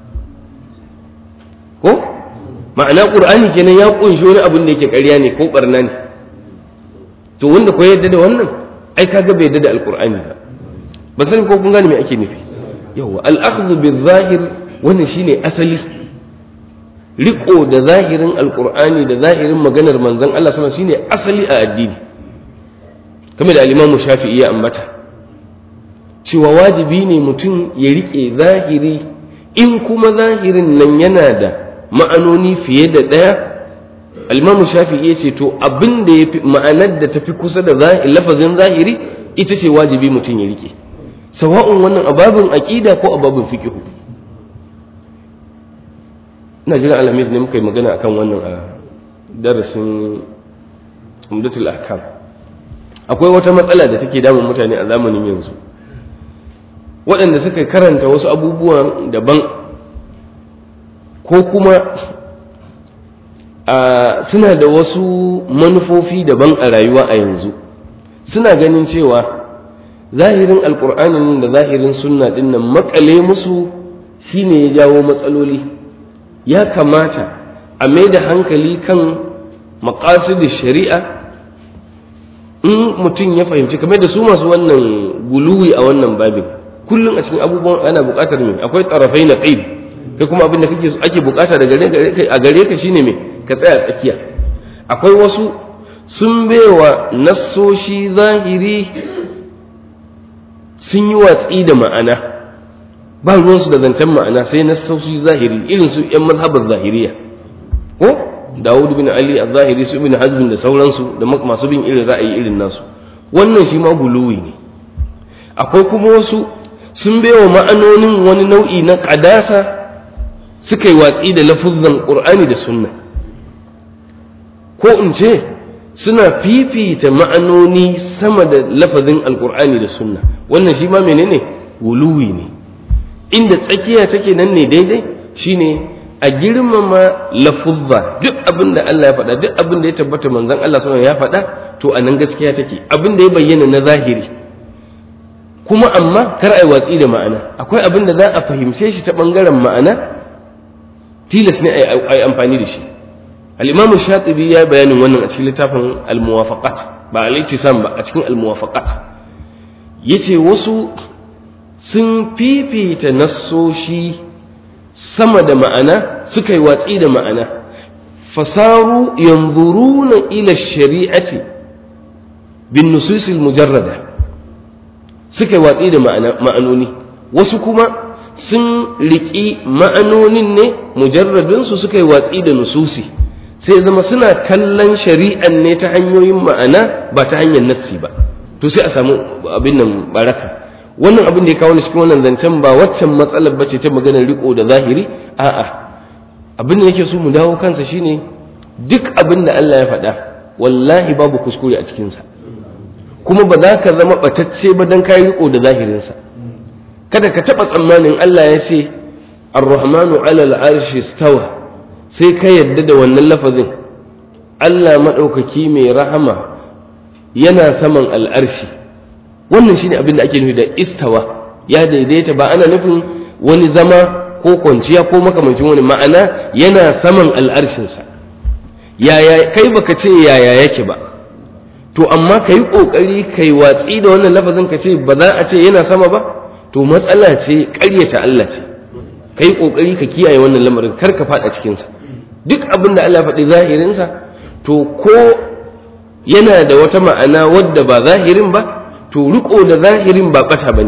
ko ma'ana ƙur'ani kenan ya ƙunshi wani abin da yake ƙarya ne ko ɓarna ne to wanda ko yadda da wannan ai kaga bai yadda da alƙur'ani ba ba sani ko kun gane me ake nufi yawa al-akhdhu bil-zahir wannan shine asali riko da zahirin alƙur'ani da zahirin maganar manzon Allah sallallahu alaihi wasallam shine asali a addini kamar da alimamu shafi'i ya ambata cewa wajibi ne mutum ya riƙe zahiri in kuma zahirin nan yana da ma'anoni fiye da ɗaya alimamu shafi'i ya ce to abin da ya fi ma'anar da tafi kusa da lafazin zahiri ita ce wajibi mutum ya riƙe sawa'un wannan ababin aƙida ko ababin fiƙihu ina jiran alhamis ne muka yi magana akan wannan a darasin umdatul ahkam akwai wata matsala da take damun mutane a zamanin yanzu waɗanda suka karanta wasu abubuwan daban ko kuma suna da wasu manufofi daban a rayuwa a yanzu suna ganin cewa zahirin alkur'anin da zahirin sunna ɗin nan makale musu shine ya jawo matsaloli ya kamata a mai da hankali kan maƙasidin shari'a in mutum ya fahimci kamar da su masu wannan guluwi a wannan babin kullum a cikin abubuwan ana buƙatar me akwai tsarafai na ƙaib kai kuma abin da kake ake buƙata da gare a gare ka shine me ka tsaya tsakiya akwai wasu sun baiwa nassoshi zahiri sun yi watsi da ma'ana ba ruwansu da zancen ma'ana sai nassoshi zahiri irin su yan mazhabar zahiriya ko Dawud bin Ali al-Zahiri su ibn Hazm da sauransu da masu bin irin ra'ayi irin nasu wannan shi ma guluwi ne akwai kuma wasu sun baiwa ma'anonin wani nau'i na ƙadasa suka yi watsi da lafuzzan Qur'ani da Sunna ko in ce suna fifita ma'anoni sama da lafazin Alƙur'ani da Sunna wannan shi ma menene guluwi ne inda tsakiya take nan ne daidai shine a girmama lafuzza duk abin da Allah ya faɗa duk abin da ya tabbata manzon Allah sallallahu ya faɗa to a nan gaskiya take abin da ya bayyana na zahiri kuma amma kar ai watsi da ma'ana akwai abin da za a fahimce shi ta bangaren ma'ana tilas ne ai amfani da shi al-imam shatibi ya bayanin wannan a cikin littafin al-muwafaqat ba al-ittisam ba a cikin al-muwafaqat yace wasu sun fifita nassoshi sama da ma'ana suka yi watsi da ma'ana fasaru yanzuruna ila shari'ati bin nususil mujarrada suka yi watsi da ma'anoni wasu kuma sun riƙi ma'anonin ne mujarradinsu suka yi watsi da nususi sai zama suna kallon shari'an ne ta hanyoyin ma'ana ba ta hanyar nassi ba to sai a samu abin nan baraka wannan abin da ya kawo ni cikin wannan zancen ba waccan matsalar bace ta maganar riko da zahiri a'a abin da yake so mu dawo kansa shine duk abin da Allah ya faɗa wallahi babu kuskure a cikinsa kuma ba za ka zama batacce ba don kayi riko da zahirinsa kada ka taɓa tsammanin Allah ya ce ar-rahmanu ala al-arshi stawa sai ka yadda da wannan lafazin Allah maɗaukaki mai rahama yana saman al'arshi wannan shine abin da ake nufi da istawa ya daidaita ba ana nufin wani zama ko kwanciya ko makamancin wani ma'ana yana saman al'arshinsa yaya kai baka ce yaya yake ba to amma ka yi ƙoƙari ka yi watsi da wannan lafazin ka ce ba za a ce yana sama ba to matsala ce ƙaryata Allah ce ka yi ƙoƙari ka kiyaye wannan lamarin kar ka faɗa cikinsa duk abin da Allah faɗi zahirinsa to ko yana da wata ma'ana wadda ba zahirin ba to riko da zahirin ba ɓata ba ne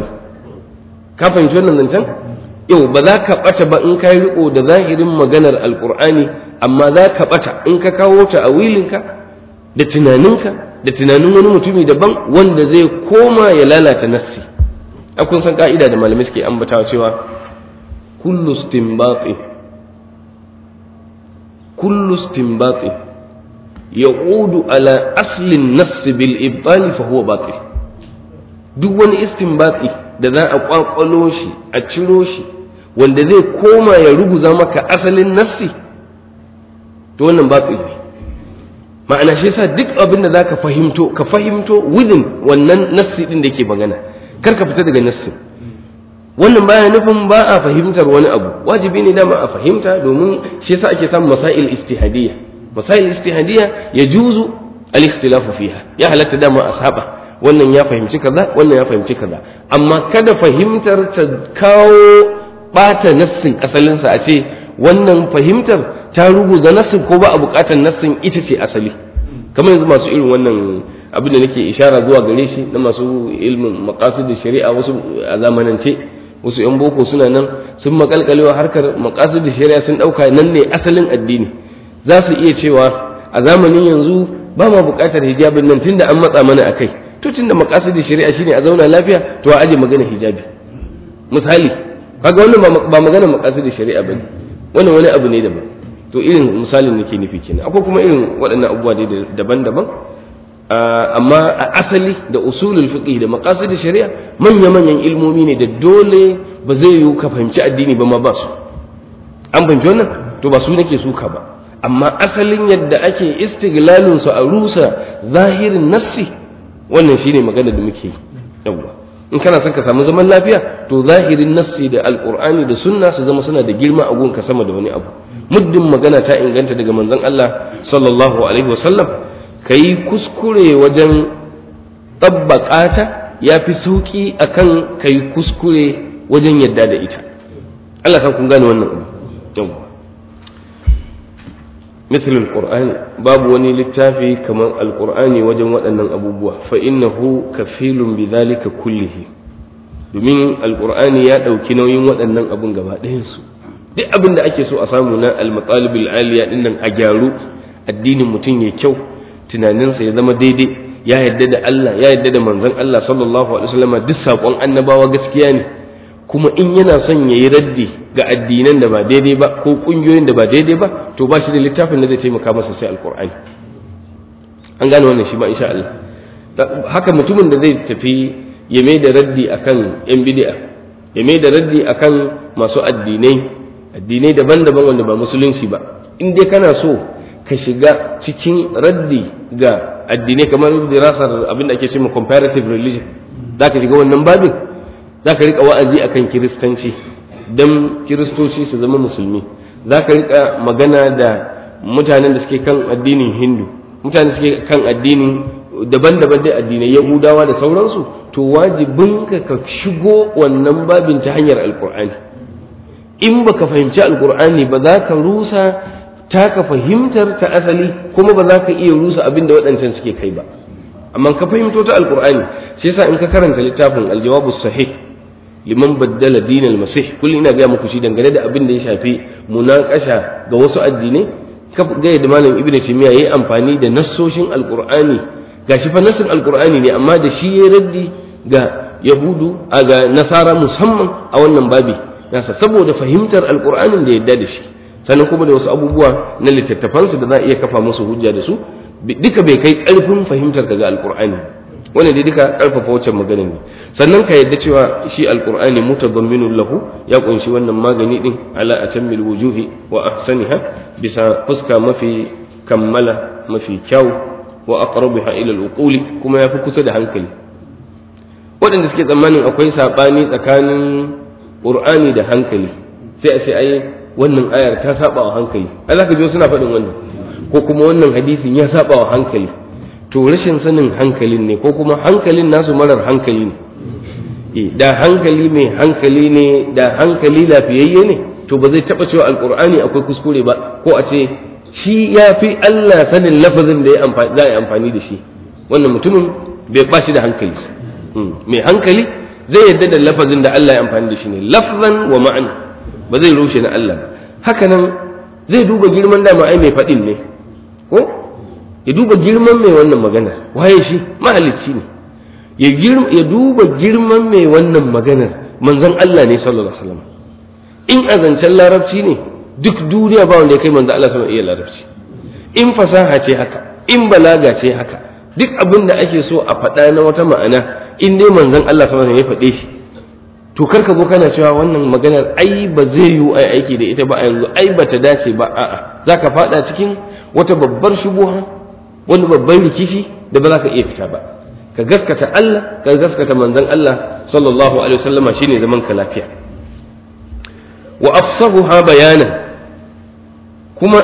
ka fahimci wannan zancen yau ba za ka ɓata ba in ka yi riko da zahirin maganar alƙur'ani amma za ka ɓata in ka kawo ta a wilinka da tunaninka da tunanin wani mutumi daban wanda zai koma ya lalata nassi kun san ka'ida da malamai suke ambatawa cewa kullu istinbati kullu istinbati yaqudu ala aslin nass bil ibtal fa huwa batil duk wani istinbati da za a kwakwalo shi a ciro shi wanda zai koma ya ruguza maka asalin nassi to wannan batil ne ma'ana shi yasa duk abin da zaka fahimto ka fahimto within wannan nassi din da yake magana kar ka fita daga nassin wannan baya nufin ba a fahimtar wani abu wajibi ne dama a fahimta domin shi yasa ake samun masail istihadiyya masail istihadiyya ya juzu al-ikhtilafu fiha ya halatta dama a saba wannan ya fahimci kaza wannan ya fahimci kaza amma kada fahimtar ta kawo bata nassin asalinsa a ce wannan fahimtar ta ruguza nassin ko ba a bukatar nassin ita ce asali kamar yanzu masu irin wannan abin da nake ishara zuwa gare shi na masu ilmin maqasid shari'a wasu a zamanance wasu yan boko suna nan sun makalkalewa harkar maqasid shari'a sun dauka nan ne asalin addini za su iya cewa a zamanin yanzu ba ma bukatar hijabin nan tunda an matsa mana akai to tunda maqasid shari'a shine a zauna lafiya to a aje magana hijabi misali kaga wannan ba magana maqasid shari'a bane wannan wani abu ne daban to irin misalin nake nufi kenan akwai kuma irin waɗannan abubuwa dai daban-daban amma a asali da usulul fiqh da maqasid shari'a manya manyan ilmomi ne da dole ba zai yiwu ka fahimci addini ba ma ba su an fahimci wannan to ba su nake suka ba amma asalin yadda ake istiglalin su a rusa zahirin nassi wannan shine magana da muke yawa in kana son ka samu zaman lafiya to zahirin nassi da alqur'ani da sunna su zama suna da girma a gunka sama da wani abu muddin magana ta inganta daga manzon Allah sallallahu alaihi wasallam kai kuskure wajen tabbaka ta yafi sauki akan kai kuskure wajen yadda da ita Allah kan kun gane wannan abu yawa مثل القرآن باب وني للتافي كما القرآن وجن ودن أبوبوا فإنه كفيل بذلك كله domin alkur'ani ya ɗauki nauyin waɗannan abun gaba ɗayansu duk abin da ake so a samu na almatsalibul aliya ɗin nan a gyaru addinin mutum ya kyau tunaninsa ya zama daidai ya yadda da Allah ya yadda da manzon Allah sallallahu alaihi wasallam duk saƙon annabawa gaskiya ne kuma in yana son ya yi raddi ga addinan da ba daidai ba ko ƙungiyoyin da ba daidai ba to ba shi da littafin da zai taimaka masa sai alkur'ani an gane wannan shi ma insha Allah haka mutumin da zai tafi ya mai da raddi akan yan bid'a ya mai da raddi akan masu addinai addinai daban-daban wanda ba musulunci ba in dai kana so ka shiga cikin raddi ga addinai kamar dirasar abin da ake cewa comparative religion zaka shiga wannan babin za ka riƙa wa'azi akan kiristanci don kiristoci su zama musulmi za ka riƙa magana da mutanen da suke kan addinin hindu mutanen da suke kan addinin daban-daban dai addinai yahudawa da sauransu to wajibin ka ka shigo wannan babin ta hanyar alkur'ani in baka fahimci alkur'ani ba za ka rusa taka fahimtar ta asali kuma ba za ka iya rusa abin da waɗancan suke kai ba amma ka fahimto ta alkur'ani shi yasa in ka karanta littafin aljawabu sahih liman baddala dinal masih kullum ina gaya muku shi dangane da abin da ya shafi munakasha ga wasu addinai ka ga yadda malam ibnu taymiya yayi amfani da nassoshin alqur'ani gashi fa nassin alqur'ani ne amma da shi yayi raddi ga yahudu a ga nasara musamman a wannan babi nasa saboda fahimtar alqur'anin da yadda da shi sannan kuma da wasu abubuwa na littattafansu da za a iya kafa musu hujja da su duka bai kai karfin fahimtar ka ga alqur'ani wannan dai duka karfafa wacce magana ne sannan ka yadda cewa shi alqur'ani mutadamminun lahu ya kunshi wannan magani din ala atammil wujuhi wa ahsaniha bisa fuska mafi kammala mafi kyau wa aqrabiha ila al kuma yafi kusa da hankali waɗanda suke tsammanin akwai sabani tsakanin qur'ani da hankali sai a ce ai wannan ayar ta saba wa hankali ai zaka ji suna faɗin wannan ko kuma wannan hadisin ya saba wa hankali to rashin sanin hankalin ne ko kuma hankalin nasu marar hankali ne da hankali mai hankali ne da hankali lafiyayye ne to ba zai taɓa cewa alkur'ani akwai kuskure ba ko a ce shi ya fi Allah sanin lafazin da za a yi amfani da shi wannan mutumin bai ba shi da hankali mai hankali zai yadda da lafazin da Allah ya amfani da shi ne lafzan wa ma'ana ba zai rushe na Allah ba haka nan zai duba girman dama ai mai faɗin ne ko ya duba girman mai wannan maganar waye shi mahalicci ne ya duba girman mai wannan maganar manzon Allah ne sallallahu alaihi wasallam in azancen larabci ne duk duniya ba wanda ya kai manzon Allah sallallahu iya larabci in fasaha ce haka in balaga ce haka duk abin da ake so a faɗa na wata ma'ana in dai manzon Allah sallallahu alaihi ya faɗe shi to karka zo kana cewa wannan maganar ai ba zai yiwu ai aiki da ita ba a yanzu ai ba ta dace ba a'a zaka faɗa cikin wata babbar shubuha wani babban rikici da ba za ka iya fita ba ka gaskata Allah ka gaskata manzon Allah sallallahu alaihi wasallama shine zaman ka lafiya wa afsahuha bayanan kuma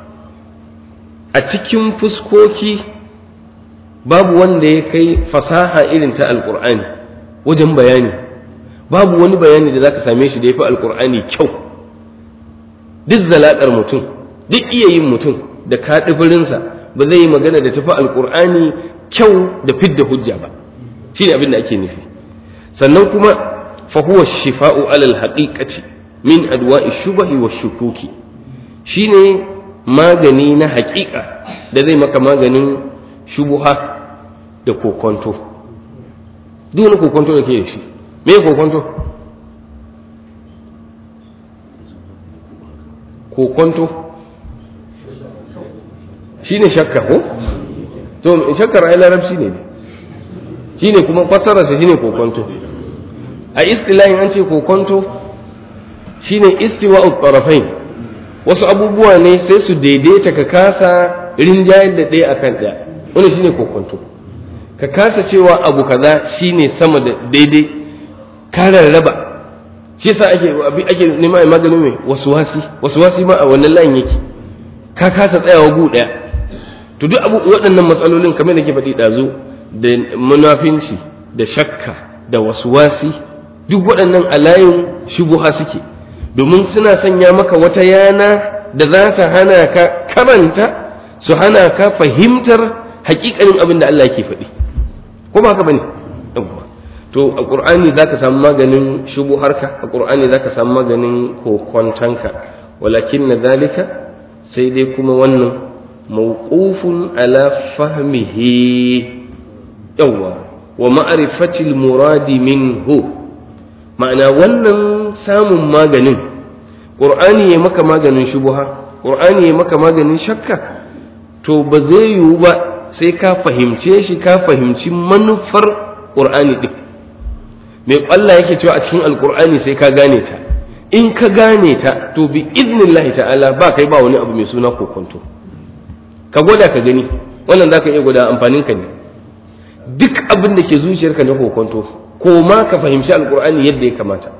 a cikin fuskoki babu wanda ya kai fasaha irin ta alqur'ani wajen bayani babu wani bayani da zaka same shi da yafi alqur'ani kyau duk zalakar mutum duk iya yin mutum da kaɗifirinsa ba zai yi magana da tafi alkur'ani kyau da fidda hujja ba shi ne abin da ake nufi sannan kuma fahuwa shifa'u alal haqiqati min adwa'i shubahi wa shukuki shine magani na haƙiƙa da zai maka maganin shubuha da kokonto duk wani kokonto da ke da shi me kokonto kokonto shi ne shakka ko to shakkar ai larabci ne shine kuma fassararsa shine kokonto a istilahin an ce kokonto shine istiwa'u tarafain wasu abubuwa ne sai su daidaita ka kasa rinjayar da ɗaya akan ɗaya wani shine kokonto ka kasa cewa abu kaza shine sama da daidai ka rarraba shi yasa ake ake nema magani mai wasuwasi wasuwasi ma a wannan layin yake ka kasa tsayawa gu ɗaya to duk abu waɗannan matsalolin kamar da ke faɗi ɗazu da munafinci da shakka da wasuwasi duk waɗannan a layin shubuha suke domin suna sanya maka wata yana da za ta hana ka karanta su hana ka fahimtar hakikanin abin da Allah yake faɗi ko ba haka bane to a qur'ani zaka samu maganin shubuharka a qur'ani zaka samu maganin kokontanka walakin na zalika sai dai kuma wannan mawqufun ala fahmihi yawa wa ma'rifatil muradi minhu ma'ana wannan samun maganin ƙur'ani ya maka maganin shubuha ƙur'ani ya maka maganin shakka to ba zai yiwu ba sai ka fahimce shi ka fahimci manufar ƙur'ani ɗin mai Allah yake cewa a cikin alƙur'ani sai ka gane ta in ka gane ta to bi iznillahi ta'ala ba kai ba wani abu mai suna kokonto ka gwada ka gani wannan za ka iya gwada amfanin ka ne duk abin da ke zuciyarka na kokonto ko ma ka fahimci alkur'ani yadda ya kamata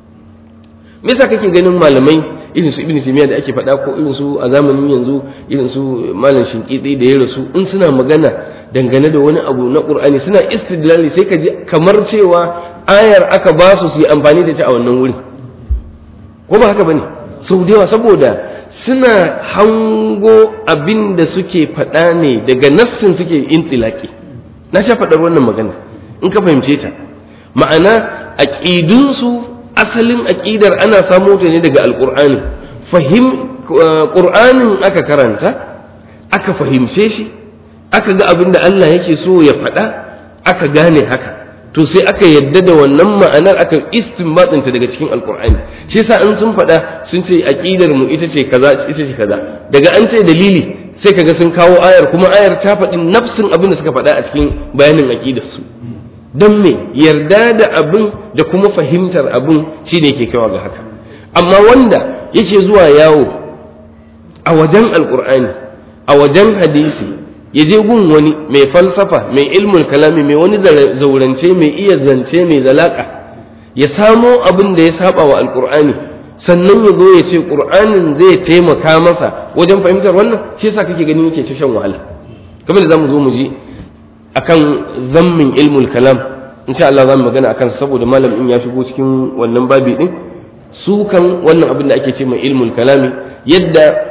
me yasa kake ganin malamai irin su ibn taymiya da ake faɗa ko irin su a zamanin yanzu irin su malam shinkitsi da ya rasu in suna magana dangane da wani abu na qur'ani suna istidlali sai ka ji kamar cewa ayar aka ba su su yi amfani da ta a wannan wuri ko ba haka bane sau da yawa saboda suna hango abin da suke faɗa ne daga nassin suke intilaki na sha faɗar wannan magana in ka fahimce ta ma'ana aƙidunsu asalin aƙidar ana samo ta ne daga alƙur'ani fahim ƙur'anin aka karanta aka fahimce shi aka ga abin da Allah yake so ya faɗa aka gane haka to sai aka yadda da wannan ma'anar aka istinbatinta daga cikin alƙur'ani shi yasa in sun faɗa sun ce aƙidar mu ita ce kaza ita ce kaza daga an ce dalili sai kaga sun kawo ayar kuma ayar ta faɗi nafsin abin da suka faɗa a cikin bayanin aƙidar su don me yarda da abin da kuma fahimtar abin shi ne ke kawo ga haka amma wanda yake zuwa yawo a wajen alkur'ani a wajen hadisi ya je gun wani mai falsafa mai ilmul kalami mai wani zaurance mai iya zance mai zalaka ya samo abin da ya saba wa alkur'ani sannan ya zo ya ce qur'anin zai taimaka masa wajen fahimtar wannan shi yasa kake ganin yake ta shan wahala kamar da zamu zo mu ji akan zammin ilmul kalam insha Allah za mu magana akan saboda malam in ya shigo cikin wannan babi din su kan wannan abin da ake ce mai ilmul kalami yadda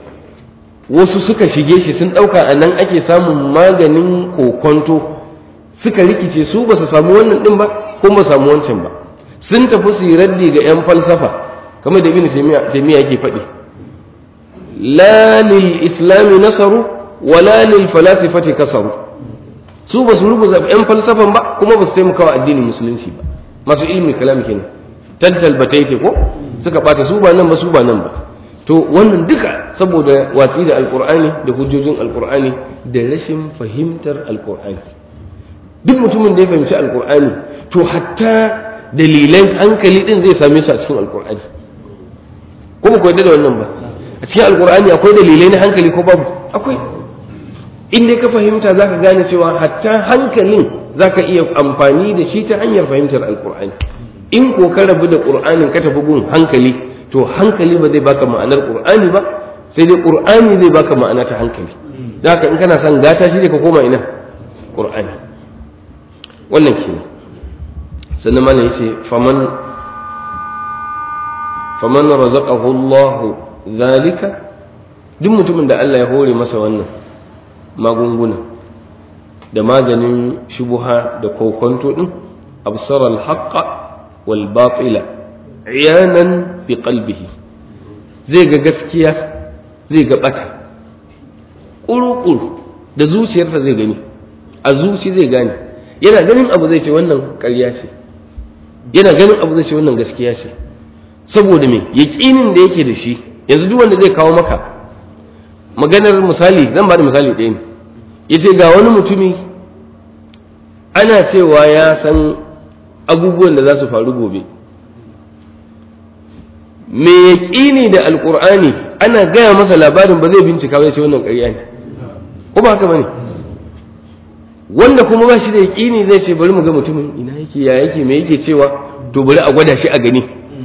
wasu suka shige shi sun ɗauka a nan ake samun maganin kokonto suka rikice su ba su samu wannan ɗin ba ko ba samu wancan ba sun tafi su yi raddi ga 'yan falsafa kamar da ibn taymiya yake faɗi la lil islami nasaru wa la lil falasifati kasaru su ba su rubuta 'yan falsafan ba kuma ba su taimaka wa addinin musulunci ba masu ilmin kalam kenan tantal bataite ko suka bata su ba nan ba su ba nan ba to wannan duka saboda watsi da alkur'ani da hujjojin alkur'ani da rashin fahimtar alkur'ani duk mutumin da ya fahimci alkur'ani to hatta dalilan hankali din zai same su a cikin alkur'ani kuma ku yadda da wannan ba a cikin alkur'ani akwai dalilai na hankali ko babu akwai in dai ka fahimta zaka gane cewa hatta hankalin zaka iya amfani da shi ta hanyar fahimtar alkur'ani in ko ka rabu da qur'anin ka tafi gun hankali to hankali ba zai baka ma'anar qur'ani ba sai dai qur'ani zai baka ma'ana ta hankali da haka in kana son gata shi ne ka koma ina qur'ani wannan kenan sannan malam yace faman faman razaqahu Allah zalika duk mutumin da Allah ya hore masa wannan magunguna da maganin shubuha da kokonto din absara al-haqqa wal batila iyanan fi qalbihi zai ga gaskiya zai ga bata kurukuru da zuciyarsa zai gani a zuci zai gane yana ganin abu zai ce wannan ƙarya ce yana ganin abu zai ce wannan gaskiya ce saboda me yaƙinin da yake da shi yanzu duk wanda zai kawo maka maganar misali zan ba da misali ɗaya ne yace ga wani mutumi ana cewa ya san abubuwan da za su faru gobe me yaƙini da alƙur'ani ana gaya masa labarin ba zai bincika ba ce wannan ƙarya ne ko ba haka bane wanda kuma ba shi da yaƙini zai ce bari mu ga mutumin ina yake ya yake me yake cewa to bari a gwada shi a gani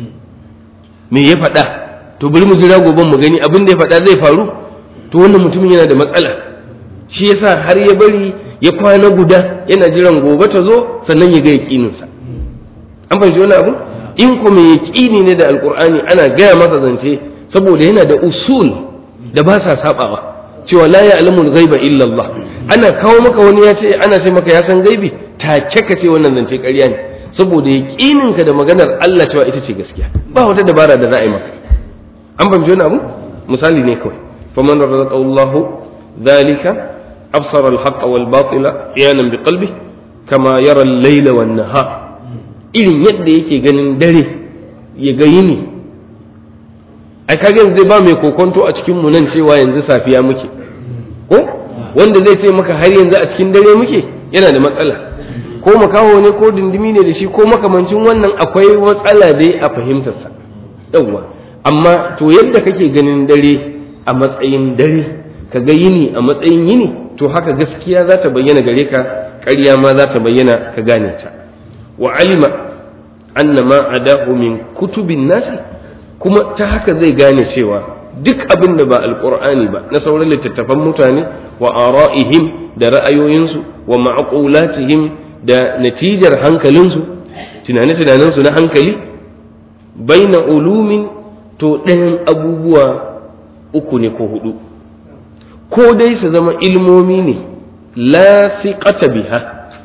me ya faɗa to bari mu jira goben mu gani abin da ya faɗa zai faru to wannan mutumin yana da matsala shi yasa har ya bari ya kwana guda yana jiran gobe ta zo sannan ya ga yaƙininsa an fahimci wani abu in ku mai yaƙini ne da alƙur'ani ana gaya masa zance saboda yana da usul da ba sa sabawa cewa la ya'lamu ghaiba illa Allah ana kawo maka wani ya ce ana ce maka ya san gaibi take ka ce wannan zance ƙarya ne saboda yaƙininka da maganar Allah cewa ita ce gaskiya ba wata dabara da za a yi maka an fahimci wani abu misali ne kawai faman razaqahu Allah dhalika absara al-haqq wal batila iyanan bi qalbi kama yara al-layla wan nahar irin yadda yake ganin dare ya ga yini ai kage yanzu ba mai kokonto a cikin mu nan cewa yanzu safiya muke ko wanda zai ce maka har yanzu a cikin dare muke yana da matsala ko makaho ne ko dindimi ne da shi ko makamancin wannan akwai matsala dai a fahimtarsa yawwa amma to yadda kake ganin dare a matsayin dare ka ga yini a matsayin yini to haka gaskiya za ta bayyana gare ka ƙarya ma za ta bayyana ka gane ta wa alima anna ma adahu min kutubin nasi kuma ta haka zai gane cewa duk abin da ba alqur'ani ba na sauran littattafan mutane wa ara'ihim da ra'ayoyinsu wa ma'qulatihim da natijar hankalinsu tunane-tunanensu na hankali baina ulumin to ɗayan abubuwa uku ne ko hudu ko dai su zama ilmomi ne la fiqata biha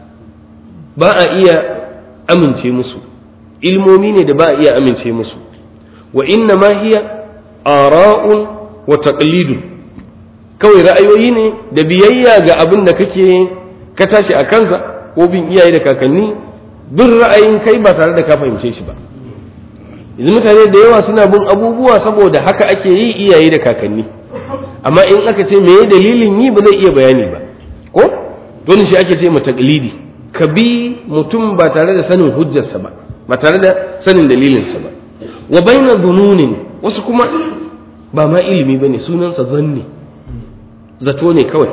ba a iya amince musu ilmomi ne da ba a iya amince musu wa inna ma hiya ara'un wa taqlidun kawai ra'ayoyi ne da biyayya ga abin da kake ka tashi a kansa ko bin iyaye da kakanni bin ra'ayin kai ba tare da ka fahimce shi ba yanzu mutane da yawa suna bin abubuwa saboda haka ake yi iyaye da kakanni amma in aka ce me dalilin yi ba zai iya bayani ba ko dole shi ake ce ma taqlidi ka bi mutum ba tare da sanin hujjarsa ba ba tare da sanin dalilinsa ba wa baina dununin wasu kuma ba ma ilimi bane sunansa zanni zato ne kawai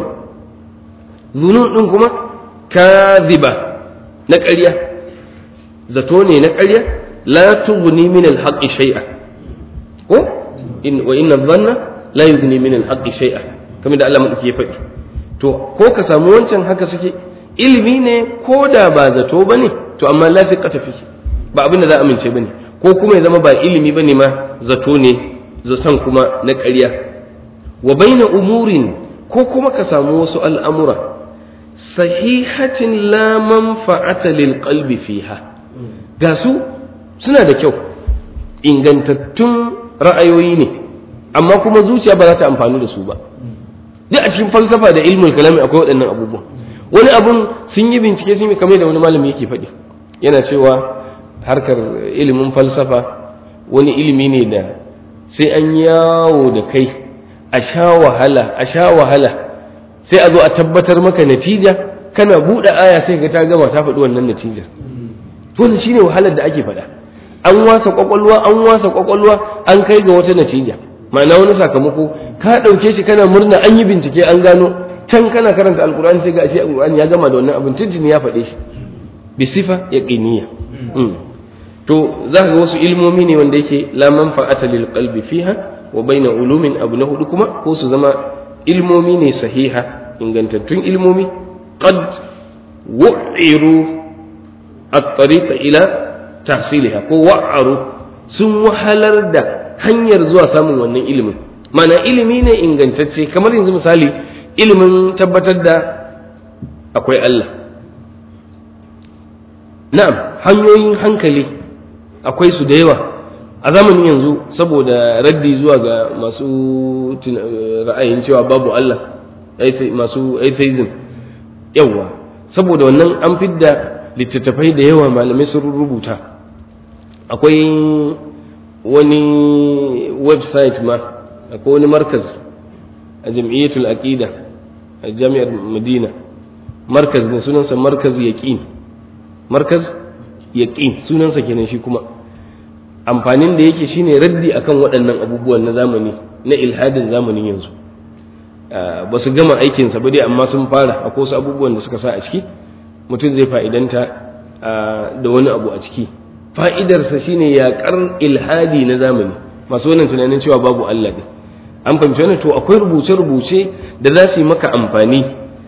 zunun din kuma kaziba na ƙarya zato ne na ƙarya la tughni min al-haqqi shay'a ko in wa inna dhanna la yughni min al-haqqi shay'a kamar da Allah madauki ya faɗi to ko ka samu wancan haka suke ilimi ne ko da ba zato bane to amma la fiqata fi ba abin da za a amince bane ko kuma ya zama ba ilimi bane ma zato ne zaton kuma na ƙarya wa baina umurin ko kuma ka samu wasu al'amura sahihatin la manfa'ata lil qalbi fiha ga su suna da kyau ingantattun ra'ayoyi ne amma kuma zuciya ba za ta amfani da su ba duk a cikin falsafa da ilmul kalami akwai waɗannan abubuwan wani abun sun yi bincike sun yi kamar da wani malami yake faɗi yana cewa harkar ilimin falsafa wani ilimi ne da sai an yawo da kai a sha wahala a sha wahala sai a zo a tabbatar maka natija kana buɗe aya sai ga ta gama ta faɗi wannan natijar to shine wahalar da ake faɗa an wasa kwakwalwa an wasa kwakwalwa an kai ga wata natija ma'ana wani sakamako ka ɗauke shi kana murna an yi bincike an gano can kana karanta alkur'ani sai ga ashe alkur'ani ya gama da wannan abin tuntuni ya faɗe shi bi sifa yaqiniya to za ka ga wasu ilmomi ne wanda yake la manfa'ata lil qalbi fiha wa baina ulumin abu na hudu kuma ko su zama ilmomi ne sahiha ingantattun ilmomi qad wu'iru at-tariqa ila tahsiliha ko wa'aru sun wahalar da hanyar zuwa samun wannan ilimin mana ilimi ne ingantacce kamar yanzu misali ilimin tabbatar da akwai Allah na'am hanyoyin hankali akwai su da yawa a zamanin yanzu saboda raddi zuwa ga masu ra'ayin cewa babu Allah masu atheism yawa saboda wannan an fidda littattafai da yawa malamai sun rubuta akwai wani website ma akwai wani markaz a jam'iyyatul aqida a jami'ar madina markaz ne sunansa markaz yaqin markaz yaqin sunansa kenan shi kuma amfanin da yake shine raddi akan waɗannan abubuwan na zamani na ilhadin zamanin yanzu ba su gama aikinsa ba dai amma sun fara akwai wasu abubuwan da suka sa a ciki mutum zai fa'idanta da wani abu a ciki fa'idarsa shine yaƙar ilhadi na zamani masu wannan tunanin cewa babu Allah ne an fahimci wannan to akwai rubuce-rubuce da za su yi maka amfani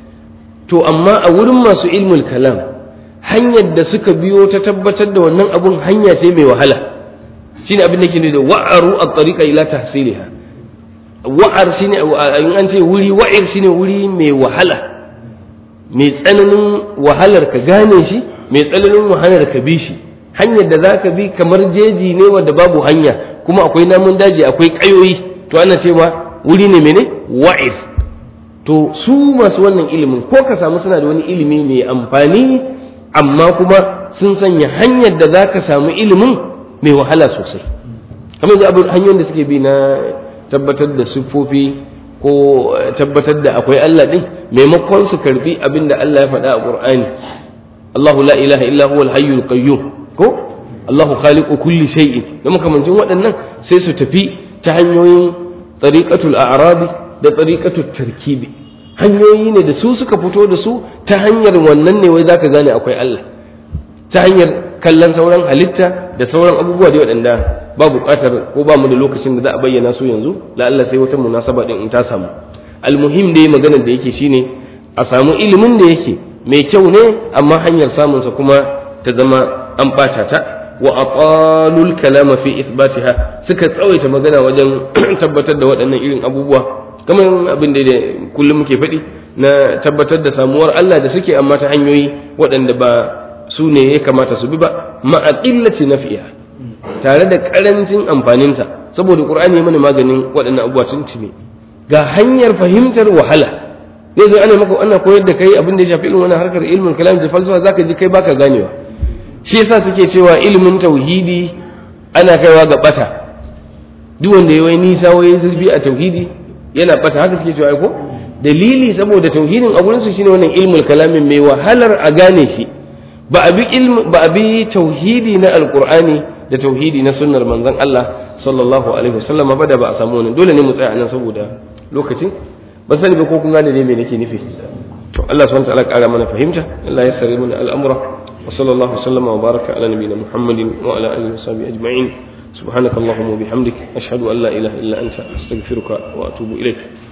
to amma a wurin masu ilmul kalam hanyar da suka biyo ta tabbatar da wannan abun hanya ce mai wahala shine abin da ke da wa'aru a tsarika ila tahsiliha wa'ar shine in an ce wuri wa'ir shine wuri mai wahala mai tsananin wahalar ka gane shi mai tsananin wahalar ka bi shi hanyar da za ka bi kamar jeji ne wadda babu hanya kuma akwai namun daji akwai ƙayoyi to ana cewa wuri ne mene wa'ir to su masu wannan ilimin ko ka samu suna da wani ilimi mai amfani amma kuma sun sanya hanyar da za ka samu ilimin mai wahala sosai kamar yanzu abin hanyoyin da suke bi na tabbatar da siffofi ko tabbatar da akwai Allah din maimakon su karbi abin da Allah ya faɗa a Qur'ani Allahu la ilaha illa huwa al-hayyul qayyum ko Allahu khaliqu kulli shay'in da makamancin waɗannan sai su tafi ta hanyoyin tariqatul a'rabi da tariqatul tarkibi hanyoyi ne da su suka fito da su ta hanyar wannan ne wai zaka gane akwai Allah ta hanyar kallon sauran halitta da sauran abubuwa da waɗanda ba buƙatar ko ba mu da lokacin da za a bayyana su yanzu la Allah sai wata munasaba din in ta samu almuhim dai maganar da yake shine a samu ilimin da yake mai kyau ne amma hanyar samun sa kuma ta zama an ɓata ta wa aqalul kalama fi ithbatiha suka tsawaita magana wajen tabbatar da waɗannan irin abubuwa kamar abin da kullum muke faɗi na tabbatar da samuwar Allah da suke amma ta hanyoyi waɗanda ba su ne ya kamata su bi ba ma'a qillati nafi'a tare da karancin amfaninta saboda qur'ani ya mana maganin waɗannan abubuwa tun ne ga hanyar fahimtar wahala ne zai ana maka ana koyar da kai abin da ya shafi irin wannan harkar ilmin kalam da falsafa zaka ji kai baka ganewa shi yasa suke cewa ilimin tauhidi ana kaiwa ga bata duk wanda ya wai nisa wai zurfi a tauhidi yana bata haka suke cewa ko dalili saboda tauhidin a gurin su shine wannan ilmul kalamin mai wahalar a gane shi ba a bi ba a bi tauhidi na alqur'ani da tauhidi na sunnar manzon Allah sallallahu alaihi wasallam ba da ba a samu wannan dole ne mu tsaya nan saboda lokacin ban sani ba ko kun gane ne me nake nufi to Allah subhanahu wa ta'ala kara mana fahimta Allah ya sare mana al'amura wa sallallahu wasallam wa baraka ala nabiyyina Muhammadin wa ala alihi wa sahbihi ajma'in سبحانك اللهم وبحمدك أشهد أن لا إله إلا أنت أستغفرك وأتوب إليك